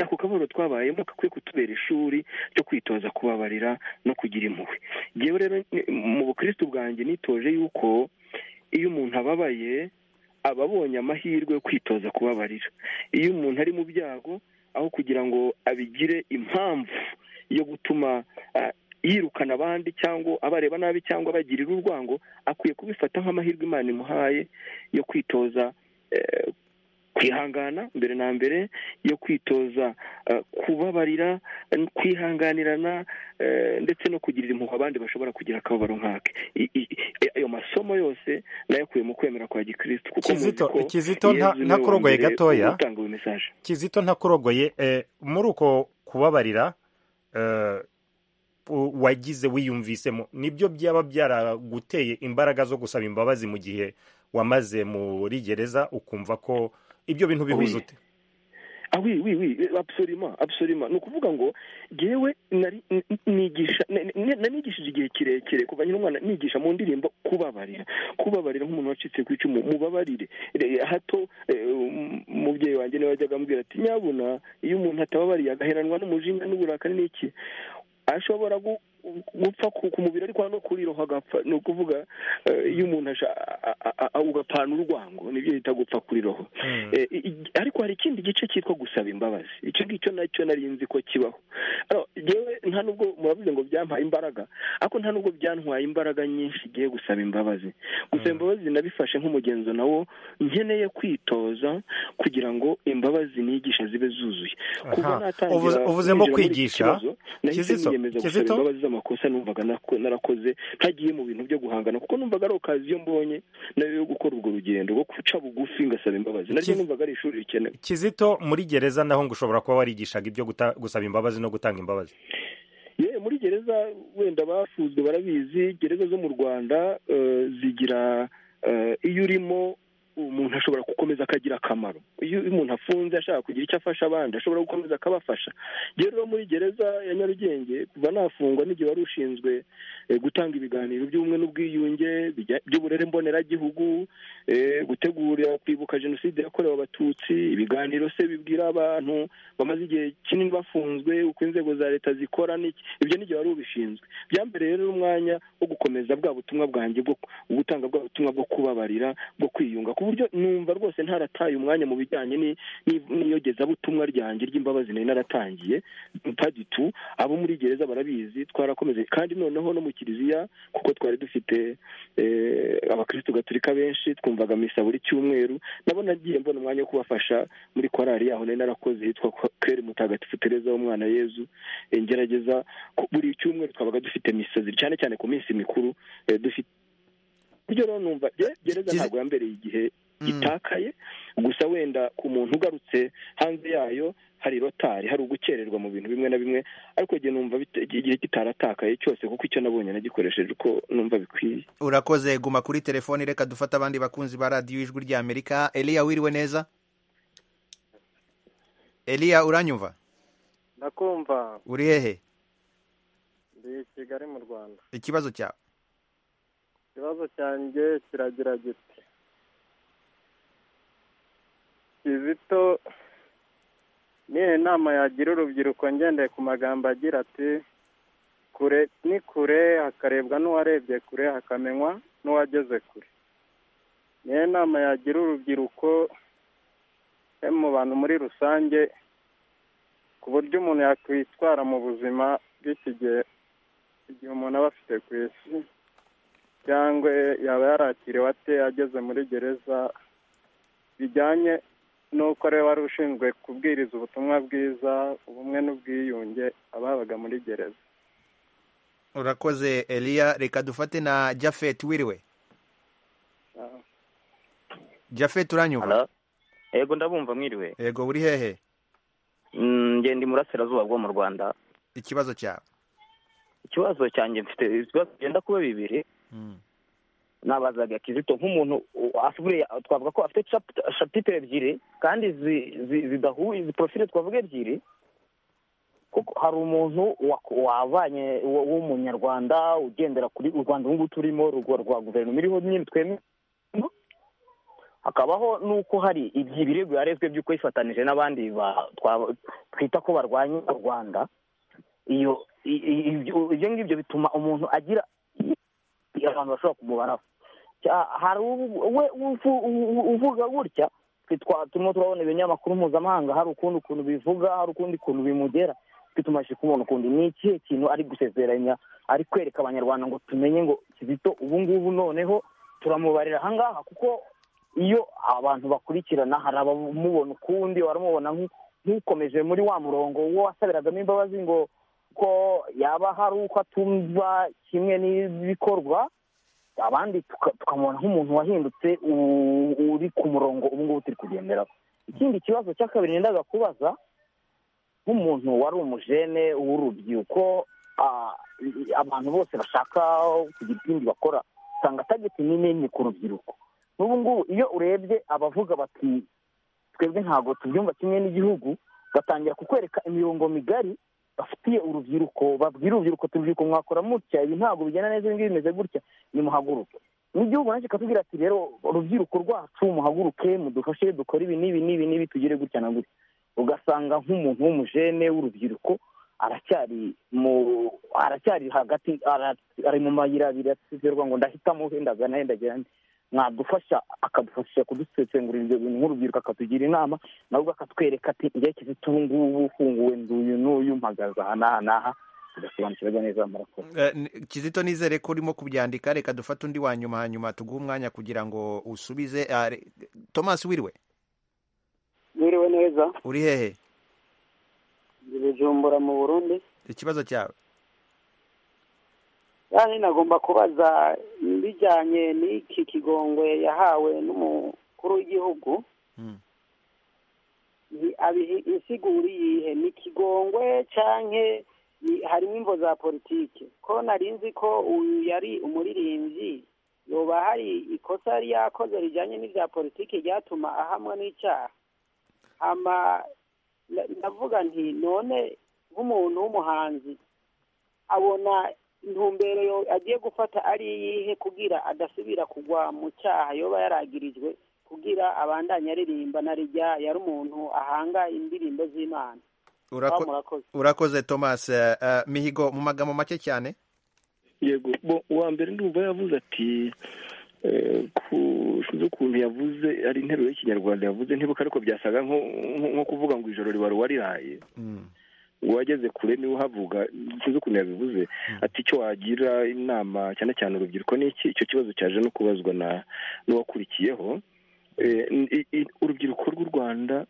ako kababaro twabayemo gakwiye kutubera ishuri ryo kwitoza kubabarira no kugira impuhwe yewe rero mu bukristo bwanjye nitoje yuko iyo umuntu ababaye aba abonye amahirwe yo kwitoza kubabarira iyo umuntu ari mu byago aho kugira ngo abigire impamvu yo gutuma yirukana abandi cyangwa abareba nabi cyangwa abagirira urwango akwiye kubifata nk'amahirwe imana imuhaye yo kwitoza kwihangana mbere na mbere yo kwitoza kubabarira kwihanganirana ndetse no kugirira impuhwe abandi bashobora kugira akababaro nk'ake ayo masomo yose nayakuye mu kwemera kwa gikirisitu kuko kizito kizito ntakurogoye gatoya kizito ntakurogoye muri uko kubabarira wagize wiyumvisemo nibyo byaba byaraguteye imbaraga zo gusaba imbabazi mu gihe wamaze muri gereza ukumva ko ibyo bintu bihuza ute ah oui oui oui absolument absolument ni ukuvuga ngo ngewe nari nigisha nanigishije igihe kirekire kuva nyine umwana nigisha mu ndirimbo kubabarira kubabarira nk'umuntu wacitse ku icumu mubabarire Re- hato eh, um, umubyeyi wanjye niwe wajyaga amubwira ati nyabuna iyo umuntu atababariye agaheranwa n'umujinya n'uburakari n'iki ashobora gu- gupfa ku ku mubiri ariko no kuriroha agapfa ni ukuvuga eh, iyo umuntu asha- a- a- a- a- ugapfana urwango nibyo bita gupfa kuriroho Eh, i- i- ariko hari ikindi gice cyitwa gusaba imbabazi icyo ngicyo nacyo nari nzi ko kibaho Alors, jewe nta nubwo muravuze ngo byampaye imbaraga ariko nta nubwo byantwaye imbaraga nyinshi igiye gusaba imbabazi gusaba imbabazi nabifashe nk'umugenzo nawo nkeneye kwitoza kugira ngo imbabazi nigisha zibe zuzuye kuva Aha. natangira Uvuze- uvuze kwinjira ngo muri iki kwigisha? kibazo, nahise Kizito, niyemeza gusaba Kizito? imbabazi z'amakosa numvaga nako- narakoze ntagiye mu bintu byo guhangana kuko numvaga ari okaziyo mbonye nayo yo gukora urwo rugendo rwo guca bugufi ngasaba imbabazi naryo Kiz- numvaga ari ishuri rikenewe kizito muri gereza naho ngo ushobora kuba warigishaga ibyo guta- gusaba imbabazi no gutanga imbabazi yewe muri gereza wenda bafuzwe barabizi gereza zo mu rwanda eh, zigira eh, iyo urimo umuntu ashobora gukomeza akagira akamaro iyo iyo umuntu afunze ashaka kugira icyo afasha abandi ashobora gukomeza akabafasha rero rero muri gereza ya nyarugenge kuva nafungwa n'igihe wari ushinzwe eh, gutanga ibiganiro by'ubumwe n'ubwiyunge bijya- by'uburere mboneragihugu eh, gutegura kwibuka jenoside yakorewe abatutsi ibiganiro se bibwira abantu bamaze igihe kinini bafunzwe uko inzego za leta zikora n'iki ibyo n'igihe wari ubishinzwe byambereye rero umwanya wo gukomeza bwa butumwa bwanjye bwo gutanga bwa butumwa bwo kubabarira bwo kwiyunga ku buryo numva rwose ntarataye umwanya mu bijyanye ni- ni- n'iyogezabutumwa ryanjye ry'imbabazi nari naratangiye paditu abo muri gereza barabizi twarakomeze kandi noneho no mu kiliziya kuko twari dufite eh, abakristu gaturika benshi twumvaga misa buri cyumweru nabo nagiye mbona umwanya wo kubafasha muri korali yaho nari narakoze yitwa kweri mutagatifu tereza w'umwana yezu Eh, ngerageza ku- buri cyumweru twabaga dufite misa ziri cyane cyane ku minsi mikuru eh, dufite buryo rero numva ge- gereza ntabwo yambereye igihe itakaye gusa wenda ku muntu ugarutse hanze yayo hari rotari hari ugukererwa mu bintu bimwe na bimwe ariko igihe numva bit- igihe kitaratakaye cyose kuko icyo nabonye nagikoresheje uko numva bikwiye urakoze guma kuri telefoni reka dufate abandi bakunzi ba radiyo ijwi rya amerika eliya wiriwe neza eliya uranyumva ndakumva uri hehe ndi i kigali mu rwanda ikibazo cyawe ikibazo cyanjye kiragira giti kizito nihe nama yagira urubyiruko ngendeye ku magambo agira ati kure ni kure hakarebwa n'uwarebye kure hakamenywa n'uwageze kure nihe nama yagira urubyiruko eh, mu bantu muri rusange ku buryo umuntu yakwitwara mu buzima bw'iki gihe igihe umuntu aba afite ku isi cyangwa yaba yarakiriwe ate ageze muri gereza bijyanye n'uko ari we wari ushinzwe kubwiriza ubutumwa bwiza ubumwe n'ubwiyunge ababaga muri gereza urakoze eliya reka dufate na jafet wiriwe jafet uranyumva Hello? Ego ndabumva mwiriwe. yego uri hehe Mm, Nge ndi murasirazuba bwo mu Rwanda. ikibazo cyawe Ikibazo cyanjye mfite ibibazo byenda kuba bibiri. Nabazaga Kizito nk'umuntu u- afite twavuga ko afite chap- chapitre ebyiri kandi zi- zi- zidahuye izi profile twavuga ebyiri. Kuko hari umuntu wa- wavanye wa- w'umunyarwanda ugendera kuri u Rwanda ubu ngubu turimo rwa rwa guverinoma iriho nyine twemera hakabaho n'uko hari iby- ibirego yarezwe by'uko yifatanije n'abandi ba- twa- twita ko barwanya u rwanda iyo i- i- ibyo ibyo ngibyo bituma umuntu agira abantu bashobora kumubaraho Cya- hari ubu- we uvu- u- uvuga gutya twe twa- turimo turabona ibinyamakuru mpuzamahanga hari ukundi ukuntu bivuga hari ukundi ukuntu bimugera twe tumaze kubona ukundi ni ikihe kintu ari gusezeranya ari kwereka abanyarwanda ngo tumenye ngo kizito ubu ngubu noneho turamubarira ahangaha kuko iyo abantu bakurikirana hari abamubona ukundi baramubona nk'u- nk'ukomeje muri wa murongo wo wasabiragamo imbabazi ngo ko yaba hari uko atumva kimwe n'ibikorwa abandi tuka- tukamubona nk'umuntu wahindutse u- uri ku murongo ubu ngubu turi kugenderaho ikindi kibazo cya kabiri nendaga kubaza nk'umuntu wari umujene w'urubyiruko ah, i- abantu bose bashaka kugira ikindi bakora usanga tageti ni nini ku rubyiruko n'ubu ngubu iyo urebye abavuga bati twebwe ntabwo tubyumva kimwe n'igihugu batangira kukwereka imirongo migari bafitiye urubyiruko babwira urubyiruko urubyiruko mwakora mutya ibi ntabwo bigenda neza ibi ngibi bimeze gutya nimuhaguruke n'igihugu nacyo kikatubwira ati rero urubyiruko rwacu muhaguruke mudufashe dukore ibi n'ibi n'ibi n'ibi tugire gutya na gutya ugasanga nk'umuntu w'umujene w'urubyiruko aracyari mu aracyari hagati ari mu mayira abiri asizerwa ngo ndahitamo wenda nahenda mwadufasha akadufasha kudusesengurira ibyo bintu nk'urubyiruko akatugira inama nawe ubwo akatwereka ati njye kizita ubu ngubu ufunguwe nduyu n'uyu mpagaze aha n'aha n'aha tugasobanukirwa neza murakoze kizito nizere ko urimo kubyandika reka dufate undi wa nyuma hanyuma tuguhe umwanya kugira ngo usubize thomas wiriwe Mwiriwe neza uri hehe ibijumbura mu burundi ikibazo cyawe kandi nagomba kubaza bijyanye n'iki kigongwe yahawe n'umukuru w'igihugu insiguri yihe ni kigongwe cyangwa harimo imvo za politiki ko nari nzi ko uyu yari umuririmbyi yoba hari ikosa yari yakoze rijyanye n'ibya politiki ryatuma ahamwa n'icyaha ndavuga nti none nk'umuntu w'umuhanzi abona intumbero agiye gufata ari iyihe kugira adasubira kugwa mu cyaha yoba yaragirijwe kugira abandanye aririmba na rijya yari umuntu ahanga indirimbo z'imana urakoze thomas mihigo mu magambo make cyane yego uwa mbere ndumva yavuze ati sinzi ukuntu yavuze ari interuro y'ikinyarwanda yavuze ntibuka ariko byasaga nko kuvuga ngo ijoro riba ruba riraye wageze kure niwe uhavuga sinzi ukuntu yabivuze ati icyo wagira inama cyane cyane urubyiruko ni iki icyo kibazo cyaje no kubazwa n'uwakurikiyeho urubyiruko rw'u rwanda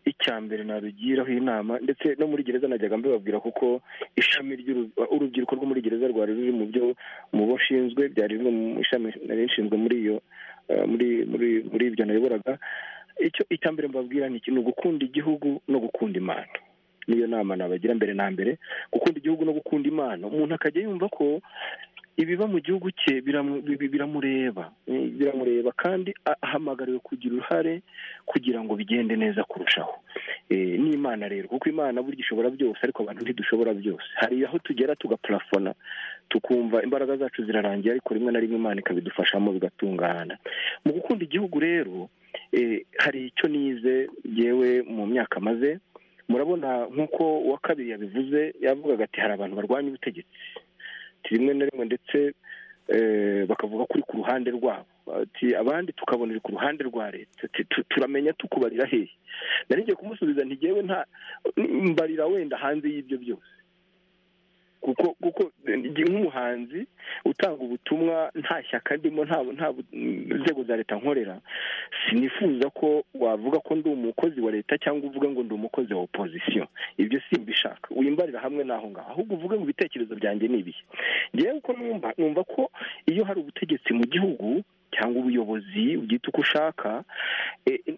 icya mbere narugiraho inama ndetse no muri gereza najyaga mbibabwira kuko ishami urubyiruko rwo muri gereza rwari ruri mu byo mu bo nshinzwe byari bimwe mu ishami nari nshinzwe muri iyo muri muri muri ibyo nayoboraga icyo icya mbere mbabwira ni ugukunda igihugu no gukunda imana niyo nama nabagira mbere na mbere gukunda igihugu no gukunda imana umuntu akajya yumva ko ibiba mu gihugu cye biramureba biramureba kandi ahamagariwe kugira uruhare kugira ngo bigende neza kurushaho n'imana rero kuko imana burya ishobora byose ariko abantu ntidushobora byose hari aho tugera tugapurafona tukumva imbaraga zacu zirarangiye ariko rimwe na rimwe imana ikabidufashamo bigatungana mu gukunda igihugu rero hari icyo nize yewe mu myaka maze murabona nk'uko uwa kabiri yabivuze yavugaga ati hari abantu barwanya ubutegetsi rimwe na rimwe ndetse bakavuga kuri ku ruhande rwabo abandi tukabonera ku ruhande rwa leta turamenya tukubarira hehe naringiye kumusubiza ntigewe nta mbarira wenda hanze y'ibyo byose kuko kuko nk'umuhanzi utanga ubutumwa nta shyaka ndimo nta nzego za leta nkorera sinifuza ko wavuga ko ndi umukozi wa leta cyangwa uvuga ngo ndi umukozi wa opozisiyo ibyo si mbishaka wimbarira hamwe n'aho ngaho ahubwo uvuge ngo ibitekerezo byanjye ni ibihe ngewe uko numva numva ko iyo hari ubutegetsi mu gihugu cyangwa ubuyobozi ubyita uko ushaka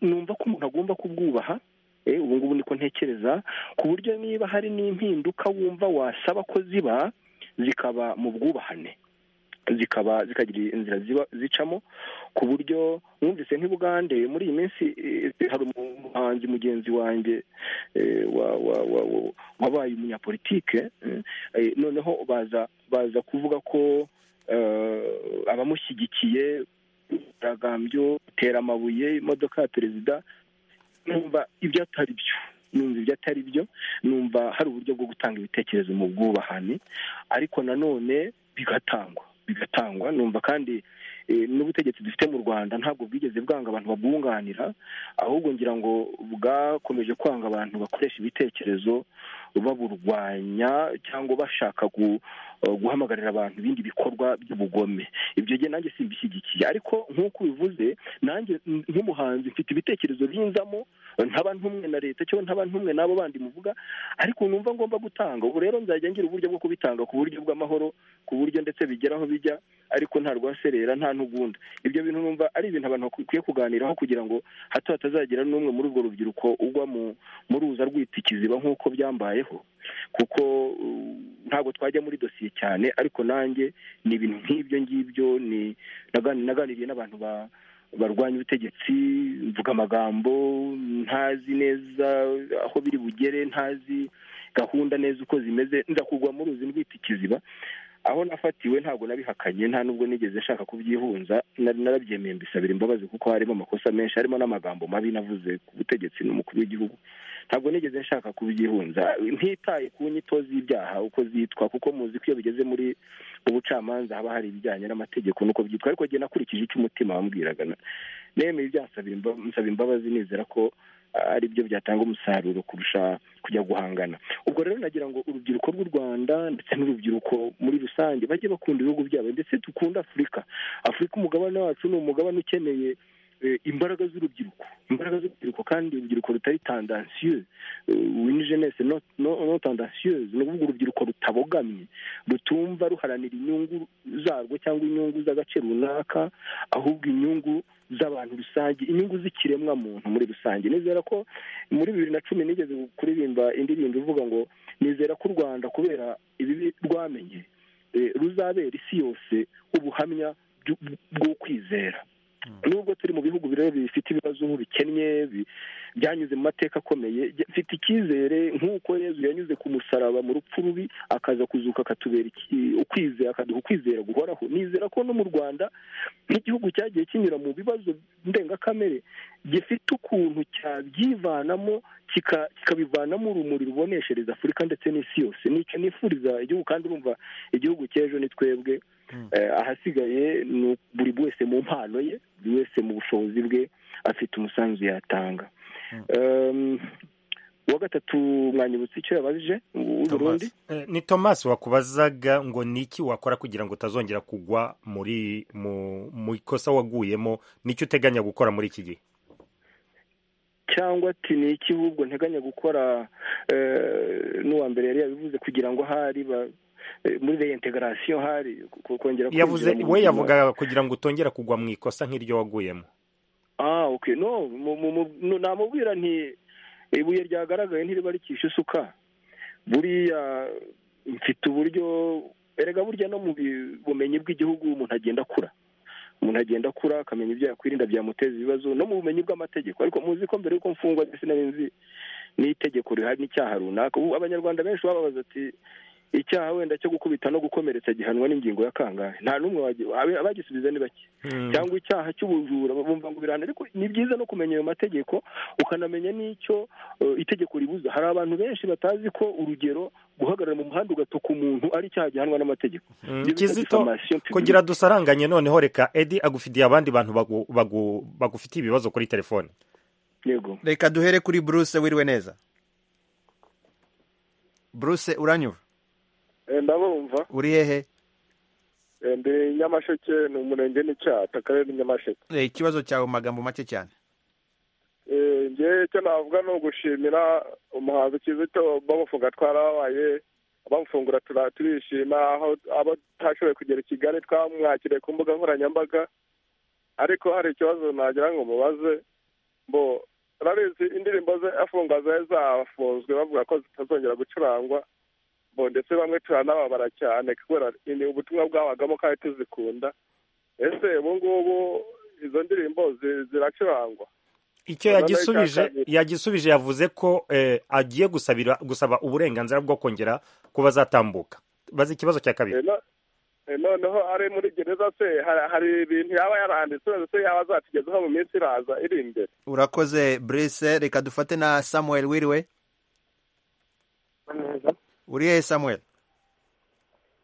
numva ko umuntu agomba kubwubaha ubu ngubu niko ntekereza ku buryo niba hari n'impinduka wumva wasaba ko ziba zikaba mu bwubahane zikaba zikagira inzira ziba zicamo ku buryo mwumvise ntibugande muri iyi minsi hari umuhanzi mugenzi wanjye wabaye umunyapolitike noneho baza baza kuvuga ko abamushyigikiye imyigaragambyo itera amabuye imodoka ya perezida numva ibyo atari byo numva ibyo atari byo numva hari uburyo bwo gutanga ibitekerezo mu bwubahane ariko nanone bigatangwa bigatangwa numva kandi n'ubutegetsi dufite mu rwanda ntabwo bwigeze bwanga abantu babwunganira ahubwo ngira ngo bwakomeje kwanga abantu bakoresha ibitekerezo baburwanya cyangwa bashaka guhamagarira abantu ibindi bikorwa by'ubugome ibyo gihe nanjye simbishyigikiye ariko nk'uko ubivuze nanjye nk'umuhanzi mfite ibitekerezo binzamo ntaba ntumwe na leta cyangwa ntaba ntumwe n'abo bandi muvuga ariko numva ngomba gutanga ubu rero nzajya ngira uburyo bwo kubitanga ku buryo bw'amahoro ku buryo ndetse bigera aho bijya ariko nta rwaserera nta ntugunda ibyo bintu numva ari ibintu abantu bakwiye kuganiraho kugira ngo hato hatazagira n'umwe muri urwo rubyiruko ugwa mu ruza rw'itikiziba nk'uko byambayeho kuko ntabwo twajya muri dosiye cyane ariko nanjye ni ibintu nk'ibyo ngibyo naganiriye n'abantu ba barwanya ubutegetsi mvuga amagambo ntazi neza aho biri bugere ntazi gahunda neza uko zimeze nza kugwa mu ruzi rwita ikiziba aho nafatiwe ntabwo nabihakanye nta nubwo nigeze nshaka kubyihunza nari narabyemeye mbisabira imbabazi kuko harimo amakosa menshi harimo n'amagambo mabi navuze ku butegetsi n'umukuru w'igihugu ntabwo nigeze nshaka kubyihunza ntitaye ku nyito z'ibyaha uko zitwa kuko muzi ko iyo bigeze muri ubucamanza haba hari ibijyanye n'amategeko n'uko byitwa ariko njye nakurikije icyo umutima wambwiraga nemeye ibyasabira imba- nsaba imbabazi nizera ko ah, ari byo byatanga umusaruro kurusha kujya guhangana ubwo rero nagira ngo urubyiruko rw'u rwanda ndetse n'urubyiruko muri rusange bajye bakunda ibihugu byabo ndetse dukunde afurika afurika umugabane wacu ni umugabane ukeneye eh, imbaraga z'urubyiruko imbaraga z'urubyiruko kandi urubyiruko rutari tandansiyo wini jenese no tandansiyeuse ni ukuvuga urubyiruko rutabogamye rutumva ruharanira inyungu zarwo cyangwa inyungu z'agace runaka ahubwo inyungu z'abantu rusange inyungu z'ikiremwa muntu muri rusange nizera ko muri bibiri na cumi nigeze kuririmba indirimbo ivuga ngo nizera ko u rwanda kubera ibibi rwamenye eh, ruzabera isi yose ubuhamya bw'u- bwo kwizera nubwo turi mu bihugu rero bifite ibibazo bikennye bi- byanyuze mu mateka akomeye jya- mfite icyizere nk'uko yezu yanyuze ku musaraba mu rupfu rubi akaza kuzuka akatubera iki- ukwizera akaduha ukwizera guhoraho nizera ko no mu rwanda nk'igihugu cyagiye kinyura mu bibazo ndengakamere gifite ukuntu cyabyivanamo kika- kikabivanamo urumuri ruboneshereza afurika ndetse n'isi yose nicyo nifuriza igihugu kandi urumva igihugu cy'ejo ni twebwe Eh, ahasigaye ni buri wese mu mpano ye buri wese mu bushobozi bwe afite umusanzu yatanga Em, uwa gatatu mwanyibutsa icyo yabajije w'u burundi Eh, ni thomas wakubazaga ngo niki wakora kugira ngo utazongera kugwa muri mu mu ikosa waguyemo n'icyo uteganya gukora muri iki gihe cyangwa ati ni iki ahubwo nteganya gukora eh, n'uwa mbere yari yabivuze kugira ngo ahari ba- eh, muri reintegarasiyo hari ku- kongera kwinjira yavuze mu we buzima. yavugaga kugira ngo utongera kugwa mu ikosa nk'iryo waguyemo ah okay no mu- mu- mu- no, namubwira nti ibuye ryagaragaye ntiriba rikisha isuka buriya mfite uburyo erega burya no mu bi- bumenyi bw'igihugu umuntu agenda akura umuntu agenda akura akamenya ibyo yakwirinda byamuteza ibibazo no mu bumenyi bw'amategeko ariko muzi ko mbere y'uko mfungwa ndetse nzi n'itegeko rihari n'icyaha runaka ubu abanyarwanda benshi bababaza ati icyaha wenda cyo gukubita no gukomeretsa gihanwa n'ingingo ya kangahe nta n'umwe wagi- abe- abagisubiza ni bake cyangwa icyaha cy'ubujura bumva ngo birahana ariko ni byiza no kumenya ayo mategeko ukanamenya n'icyo eh, itegeko ribuza hari abantu benshi batazi ko urugero guhagarara mu muhanda ugatuka umuntu ari icyaha gihanwa n'amategeko Mm, Ibyo bita kizito diffamation publique. kugira dusaranganye noneho reka edi agufitiye abandi bantu bagu- bagu- bagufitiye ibibazo kuri telefone yego reka duhere kuri buruse wiriwe neza buruse uranyumva Eh, ndabumva uri hehe Eh, ndi nyamasheke ni umurenge n'icyata akarere ni nyamasheke Eh, ikibazo cyawe mu magambo make cyane Eh, njye icyo navuga ni ugushimira umuhanzi kizito bamufunga twarababaye bamufungura tura- turishima aho abo atashoboye kugera i kigali twamwakiriye ku mbuga nkoranyambaga ariko hari ikibazo nagira ngo mubaze mbo urabizi indirimbo ze afunga zari zafunzwe bavuga ko zitazongera gucurangwa mbo ndetse bamwe turanababara cyane kubera ni ubutumwa bwabagamo kandi tuzikunda ese ubu ngubu izo ndirimbo zi- ziracurangwa icyo Noneho yagisubije icya kabiri. yagisubije yavuze ko eh, agiye gusabira gusaba uburenganzira bwo kongera kuba zatambuka bazi ikibazo cya kabiri Eh, no- eh, noneho ari muri gereza se hari- hari ibintu yaba yaranditse se yaba azatugezaho mu minsi iraza iri imbere urakoze buruse reka dufate na samuel wiriwe uri hehe samuel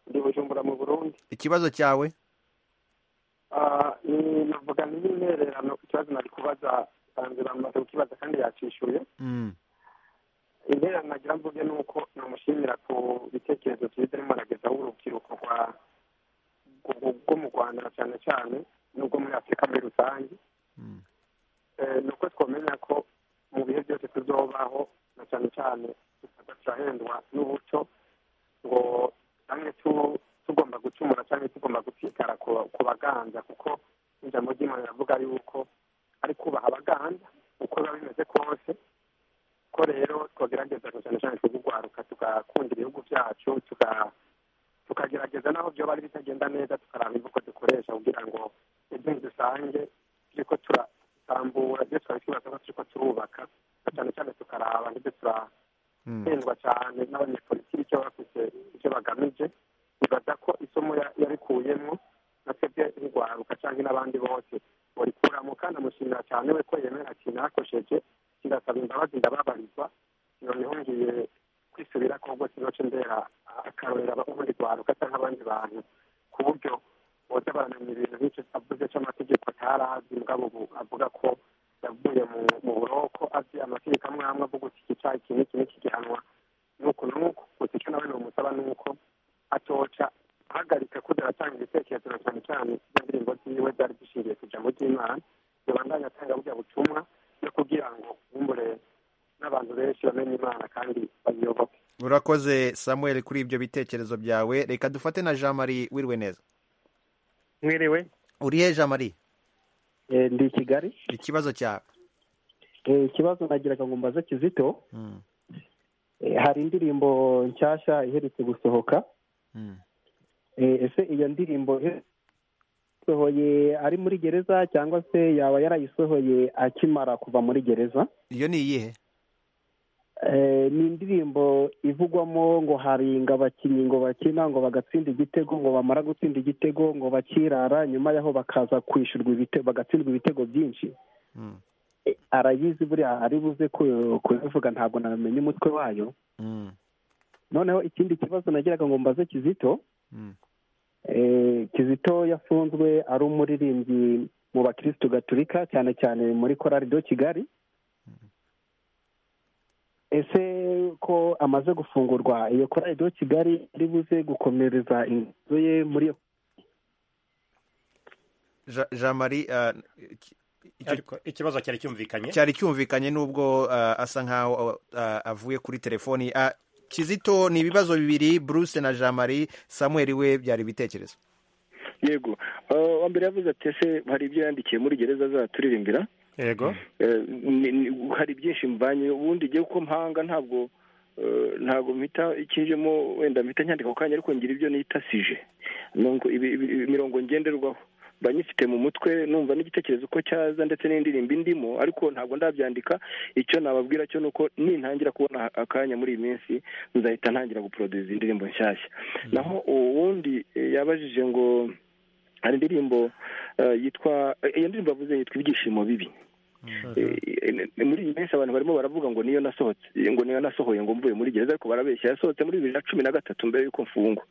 ndi bujumbura mu burundi ikibazo cyawe Ah, ni navuga n'intererano ku kibazo nari kubaza sanzira amaze kukibaza kandi yacishuye Mm. intererano nagira mvuge ni uko namushimira ku bitekerezo byiza arimo aragezaho urubyiruko rwa- rwo- rwo mu rwanda na cyane cyane n'ubwo muri afurika muri rusange Eh, ni uko twamenya ko mu bihe byose tuzobaho na cyane cyane tukaba turahendwa n'umuco ngo cyane tu- tugomba gucumura cyangwa tugomba gutigara ku ku baganda kuko ijambo ry'imana riravuga yuko ari kubaha abaganda uko biba bimeze kose ko rero twagerageza na cyane cyane kugurwaruka tugakunda ibihugu byacu tuga- tukagerageza n'aho byoba ari bitagenda neza tukaraba imvugo dukoresha kugira ngo ibyo dusange turiko turatambura ibyo twari tubaza ko turiko turubaka na cyane cyane tukaraba n'ibyo turahendwa cyane n'abanyepolitiki icyo bafise icyo bagamije bibaza ko isomo ya- yarikuyemwo natwebwe nk'urwaruka cyangwa n'abandi bose burikuramo kandi amushimira cyane we ko yemera kintu yakosheje kigasaba imbabazi ndababarizwa noneho ngiye kwisubira ko ubwo kinoce ndera akarorera ubundi rwaruka cyangwa abandi bantu ku buryo boza baramenya ibintu nk'icyo avuze cy'amategeko atari azi mugabo ubu avuga ko yavuye mu mu buroko azi amategeko amwe amwe avuga uti iki cyaha iki n'iki n'iki gihanwa nuko nuko gusa icyo nawe nomusaba ni uko atoca ahagarika ko aratanga ibitekerezo na cyane cyane izo ndirimbo ziwe zari zishingiye ku ijambo ry'imana yabandanya atanga burya butumwa no kugira ngo bumbure n'abantu benshi bamenye imana kandi bayiyoboke urakoze samuel kuri ibyo bitekerezo byawe reka dufate na jean marie wiriwe neza mwiriwe urihe jean marie ndi i kigali ikibazo cyawe Eh, ikibazo nagiraga ngo mbaze kizito Mm. Eh, hari indirimbo nshyashya iherutse gusohoka Mm. Eh, ese iyo ndirimbo yasohoye ari muri gereza cyangwa se yaba yarayisohoye akimara kuva muri gereza iyo ni iyihe Eh, ni indirimbo ivugwamo ngo haringa abakinnyi ngo bakina ngo bagatsinda igitego ngo bamara gutsinda igitego ngo bakirara nyuma yaho bakaza kwishyurwa ibitego bagatsindwa ibitego byinshi Eh, arayizi buriya ari buze ku- kubivuga ntabwo namenya umutwe wayo noneho ikindi kibazo nagiraga ngo mbaze kizito Eh, kizito yafunzwe ari umuririmbyi mu bakirisitu gaturika cyane cyane muri korari do kigali ese ko amaze gufungurwa iyo korari do kigali ari buze gukomereza inzu ye muri iyo Ja- jean marie ah, iki- Ariko ikibazo cyari cyumvikanye cyari cyumvikanye n'ubwo ah, asa nkaho ah, avuye kuri telefoni Ah, kizito ni ibibazo bibiri bruce na jean marie samuel we byari ibitekerezo yego Eh, uwa mbere yavuze ati ese hari ibyo yandikiye muri gereza azaturirimbira yego Eh, ni- ni- hari byinshi mvanye ubundi igihe uko mpanga ntabwo eh, ntabwo mpita ikinjemo wenda mpita nyandika ako kanya ariko ngira ibyo nita sije Nungu- ibi- ibi- ibi- imirongo ngenderwaho mba nyifite mu mutwe numva n'igitekerezo uko cyaza ndetse n'indirimbo indimo ariko ntabwo ndabyandika icyo nababwira cyo ni uko nintangira kubona akanya muri iyi minsi nzahita ntangira guproduza indirimbo nshyashya naho uwundi eh, yabajije ngo hari indirimbo eh, yitwa eh, iyo ndirimbo avuze yitwa ibyishimo bibi Eh, muri iyi minsi abantu barimo baravuga ngo niyo nasohotse ngo niyo nasohoye ngo mvuye muri gereza ariko barabeshya yasohotse muri bibiri na cumi na gatatu mbere y'uko mfungwa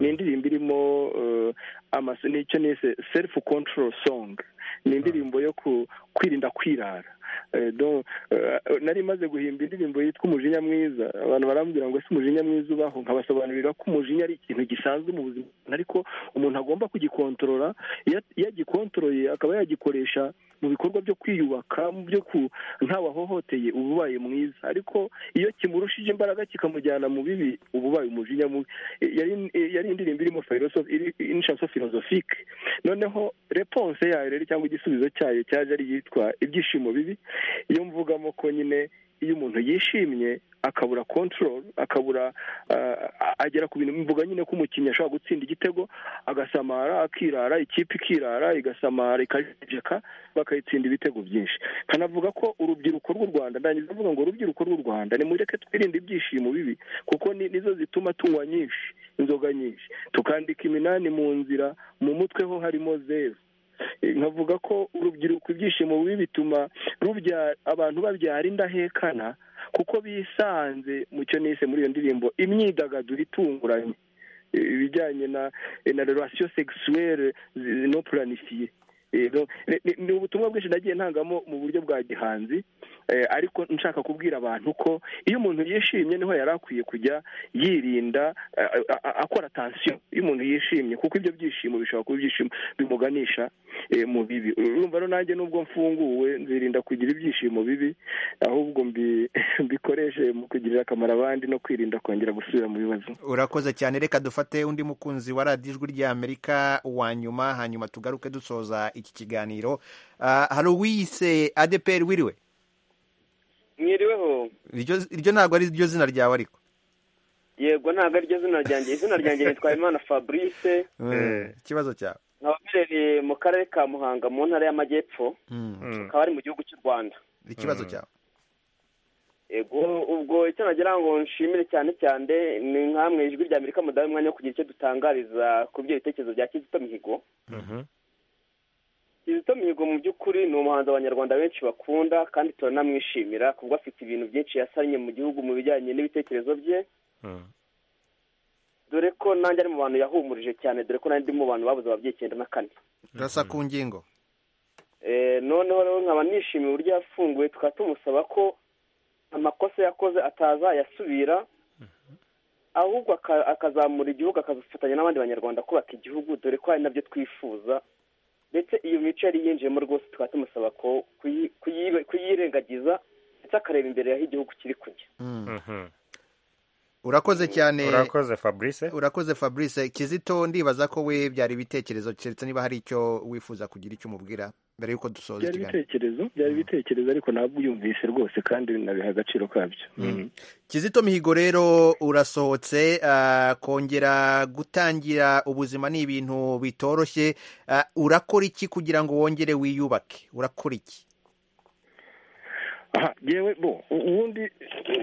ni indirimbo irimo eh, amaso nicyo nise self control song ni indirimbo yo ku- kwirinda kwirara Eh, donc, eh, nari maze guhimba indirimbo yitwa umujinya mwiza abantu barambwira ngo ese umujinya mwiza ubaho nkabasobanurira ko umujinya ari ikintu gisanzwe mu buzima ariko umuntu agomba kugikontorora iyo iyo agikontoroye akaba yagikoresha mu bikorwa byo kwiyubaka mu byo ku ntawahohoteye uba ubaye mwiza ariko iyo kimurushije imbaraga kikamujyana mu bibi uba ubaye umujinya mubi Eh, yari eh, yari indirimbo irimo philosophe- iri- inshanso philosophique noneho reponse yayo rero cyangwa igisubizo cyayo cyaje ari yitwa ibyishimo bibi iyo mvugamo ko nyine iyo umuntu yishimye akabura control akabura ah, agera ku bintu mvuga nyine ko umukinnyi ashobora gutsinda igitego agasamara akirara ikipe ikirara igasamara ikajeka bakayitsinda ibitego byinshi nkanavuga ko urubyiruko rw'u rwanda ndangiza mvuga ngo urubyiruko rw'u rwanda nimureke twirinde ibyishimo bibi kuko ni- nizo zituma tunywa nyinshi inzoga nyinshi tukandika iminani mu nzira mu mutwe ho harimo zeru Eh, nkavuga ko urubyiruko ibyishimo bibi bituma rubyara abantu babyara indahekana kuko bisanze mu cyo nise muri iyo ndirimbo imyidagaduro itunguranye Eh, ibijyanye na eh, na relation sexuelle zi- no planifiye Eh, donc, ni- ni- ni ubutumwa bwinshi nagiye ntangamo mu buryo bwa gihanzi Eh, ariko nshaka kubwira abantu ko iyo umuntu yishimye niho yari akwiye kujya yirinda eh, a- a- akora tansiyo iyo umuntu yishimye kuko ibyo byishimo bishobora kuba ibyishimo bimuganisha eh, mu bibi urumva rero nanjye nubwo mfunguwe nzirinda kugira ibyishimo bibi ahubwo mbi- mbikoreshe mu kugirira akamaro abandi no kwirinda kongera gusubira mu bibazo urakoze cyane reka dufate undi mukunzi wa radiyo ijwi ry'amerika wa nyuma hanyuma tugaruke dusoza iki kiganiro Ah, hari uwiyise adeperi wiriwe mwiriweho iryo iryo ntabwo ari ryo zina ryawe ariko yego ntabwo ariryo zina ryanjye izina ryanjye nitwa imana fabrice ikibazo cyawe nkababereye mu karere ka muhanga mu ntara y'amajyepfo akaba ari mu gihugu cy'u rwanda ikibazo cyawe ego ubwo icyo nagira ngo nshimire cyane cyane ni nkamwe ijwi rya amerika mudahe umwanya wo kugira icyo dutangariza ku byo bitekerezo bya kizito mihigo kizito mihigo mu by'ukuri ni umuhanzi abanyarwanda benshi bakunda kandi turanamwishimira kuko afite ibintu byinshi yasannye mu gihugu mu bijyanye n'ibitekerezo bye dore ko nanjye ari mu bantu yahumurije cyane dore ko nanjye ndi mu bantu babuze ababyeyi icyenda na kane turasa ku ngingo Eh, noneho rero nkaba nishimiye uburyo yafunguwe tukaba tumusaba ko amakosa yakoze atazayasubira ahubwo aka- akazamura igihugu akazifatanya n'abandi banyarwanda kubaka igihugu dore ko ari nabyo twifuza ndetse iyo mico yari yinjiyemo rwose tukaba tumusaba ko kuyi- kuyi- kuyirengagiza ndetse akareba imbere y'aho igihugu kiri kujya urakoze cyane urakoze fabrice urakoze fabrice kizito ndibaza ko we byari ibitekerezo keretse niba hari icyo wifuza kugira icyo umubwira mbere y'uko dusoza byari ikiganiro ibitekerezo byari ibitekerezo ariko nabyumvise rwose kandi nabiha agaciro kabyo kizito mihigo rero urasohotse ah, kongera gutangira ubuzima ni ibintu bitoroshye Ah, urakora iki kugira ngo wongere wiyubake urakora iki aha yewe bo u- ubundi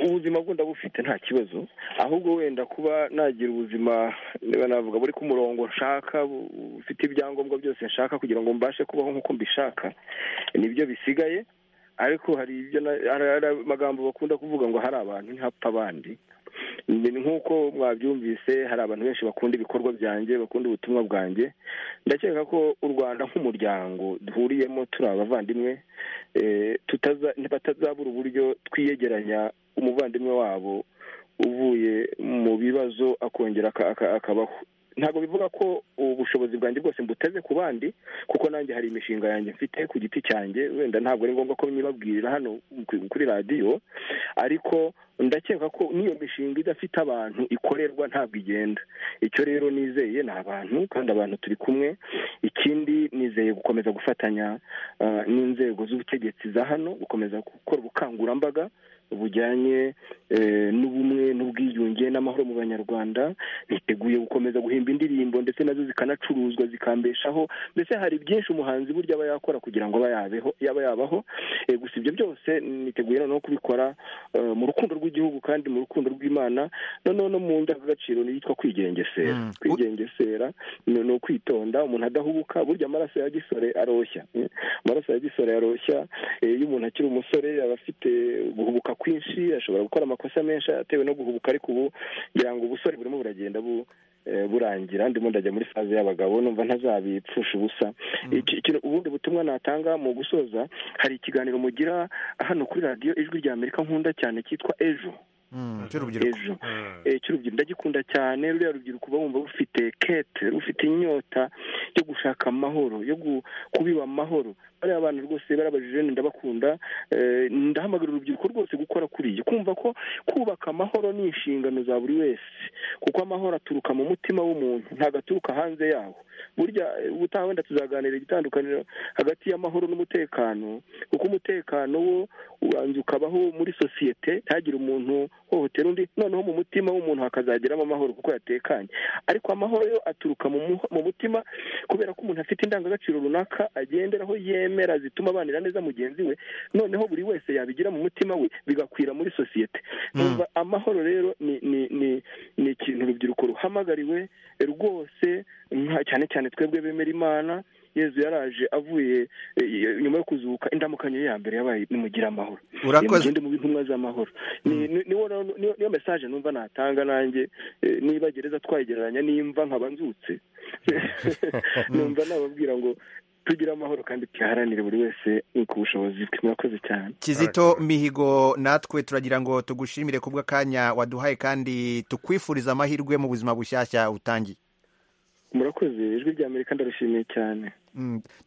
ubuzima bwo ndabufite nta kibazo ahubwo wenda kuba nagira ubuzima niba navuga buri ku murongo nshaka bu- bufite ibyangombwa byose nshaka kugira ngo mbashe kubaho nk'uko mbishaka nibyo bisigaye ariko hari ibyo na- hari hari amagambo bakunda kuvuga ngo hari abantu ntihapfa abandi ni nk'uko mwabyumvise hari abantu benshi bakunda ibikorwa byanjye bakunda ubutumwa bwanjye ndakeka ko u rwanda nk'umuryango duhuriyemo turi abavandimwe eh, tutaza- batazabura uburyo twiyegeranya umuvandimwe wabo uvuye mu bibazo akongera aka- aka- akabaho ntabwo bivuga ko ubushobozi bwanjye bwose mbuteze ku bandi kuko nanjye hari imishinga yanjye mfite ku giti cyanjye wenda ntabwo ari ngombwa ko nyibabwirira hano ku- kuri radiyo ariko ndakeka ko n'iyo mishinga idafite abantu ikorerwa ntabwo igenda icyo rero nizeye ni abantu kandi abantu turi kumwe ikindi nizeye gukomeza gufatanya ah, n'inzego z'ubutegetsi za hano gukomeza gukora ubukangurambaga bujyanye eh, n'ubumwe n'ubwiyunge n'amahoro mu banyarwanda niteguye gukomeza guhimba indirimbo ndetse nazo zikanacuruzwa zikambeshaho mbese hari byinshi umuhanzi burya aba yakora kugira ngo aba yabeho yaba yabaho Eh, gusa ibyo byose niteguye noneho kubikora eh, mu rukundo rw'igihugu kandi mu rukundo rw'imana noneho no mu ndangagaciro yitwa kwigengesera kwigengesera ni ni ukwitonda umuntu adahubuka burya amaraso ya gisore aroshya eh, amaraso ya gisore aroshya eh, iyo umuntu akiri umusore aba afite guhubuka kwinshi ashobora gukora amakosa menshi atewe no guhubuka ariko ubu ngira ngo ubusore burimo buragenda bu eh, burangira ndimo ndajya muri saze y'abagabo numva ntazabipfusha ubusa Iki- iki- ubundi butumwa natanga mu gusoza hari ikiganiro mugira hano kuri radiyo ijwi rya amerika nkunda cyane cyitwa ejo ejo Eh, cy'urubyiruko ndagikunda cyane ruriya rubyiruko uba wumva rufite kete rufite inyota yo gushaka amahoro yo gu- kubiba amahoro bariya abantu rwose barabajije ni ndabakunda Eh, ndahamagarira urubyiruko rwose gukora kuri iyi kumva ko kubaka amahoro ni inshingano za buri wese kuko amahoro aturuka mu mutima w'umuntu ntabwo aturuka hanze yawo burya eh, ubutaha wenda tuzaganira igitandukaniro hagati y'amahoro n'umutekano kuko umutekano wo ubanza ukabaho muri sosiyete ntihagire umuntu hohotera undi noneho mu mutima w'umuntu hakazageramo amahoro kuko yatekanye ariko amahoro yo aturuka mu mu- mu mutima kubera ko umuntu afite indangagaciro runaka agenderaho yemera zituma abanira neza mugenzi we noneho buri wese yabigira mu mutima we bigakwira muri sosiyete Numva amahoro rero ni ni ni ni ikintu urubyiruko ruhamagariwe rwose nka- cyane cyane twebwe bemera imana yezu yaraje avuye eh, nyuma yo kuzuka indamukanyo ye ya mbere yabaye nimugira amahoro Urakoze. Nimugende mu intumwa z'amahoro Ni- ni- niwo rero- niyo niyo mesaje numva natanga nanjye eh, niba gereza twayigereranya nimva nkaba nzutse numva nababwira ngo tugire amahoro kandi tuyaharanire buri wese ku bushobozi bwe murakoze cyane kizito mihigo natwe turagira ngo tugushimire kubwa akanya waduhaye kandi tukwifuriza amahirwe mu buzima bushyashya utangiye murakoze ijwi rya amerika ndarishimiye cyane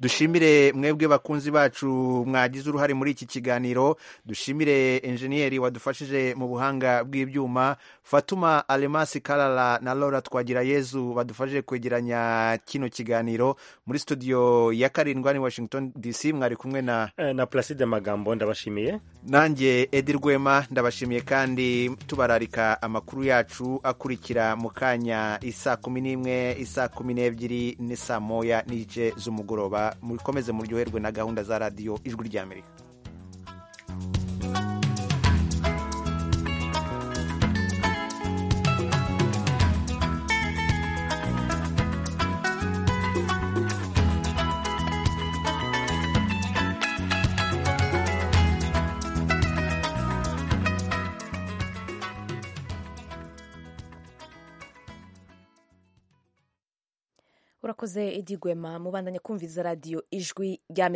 dushimire mwebwe bakunzi bacu mwagize uruhare muri iki kiganiro dushimire enjeniyeri wadufashije mu buhanga bw'ibyuma fatuma alemasi karara na laura twagirayezu badufashije kwegeranya kino kiganiro muri studio ya karindwa ni washington dc mwari kumwe na na placide magambo ndabashimiye nanjye edi rwema ndabashimiye kandi tubararika amakuru yacu akurikira mu kanya isaa kumi n'imwe isaa kumi n'ebyiri ni saa moya n'igice z'umugoroba mukomeze muryoherwe na gahunda za radiyo ijwi ry'amerika urakoze edigwema mubandanye kumviza radiyo ijwi rya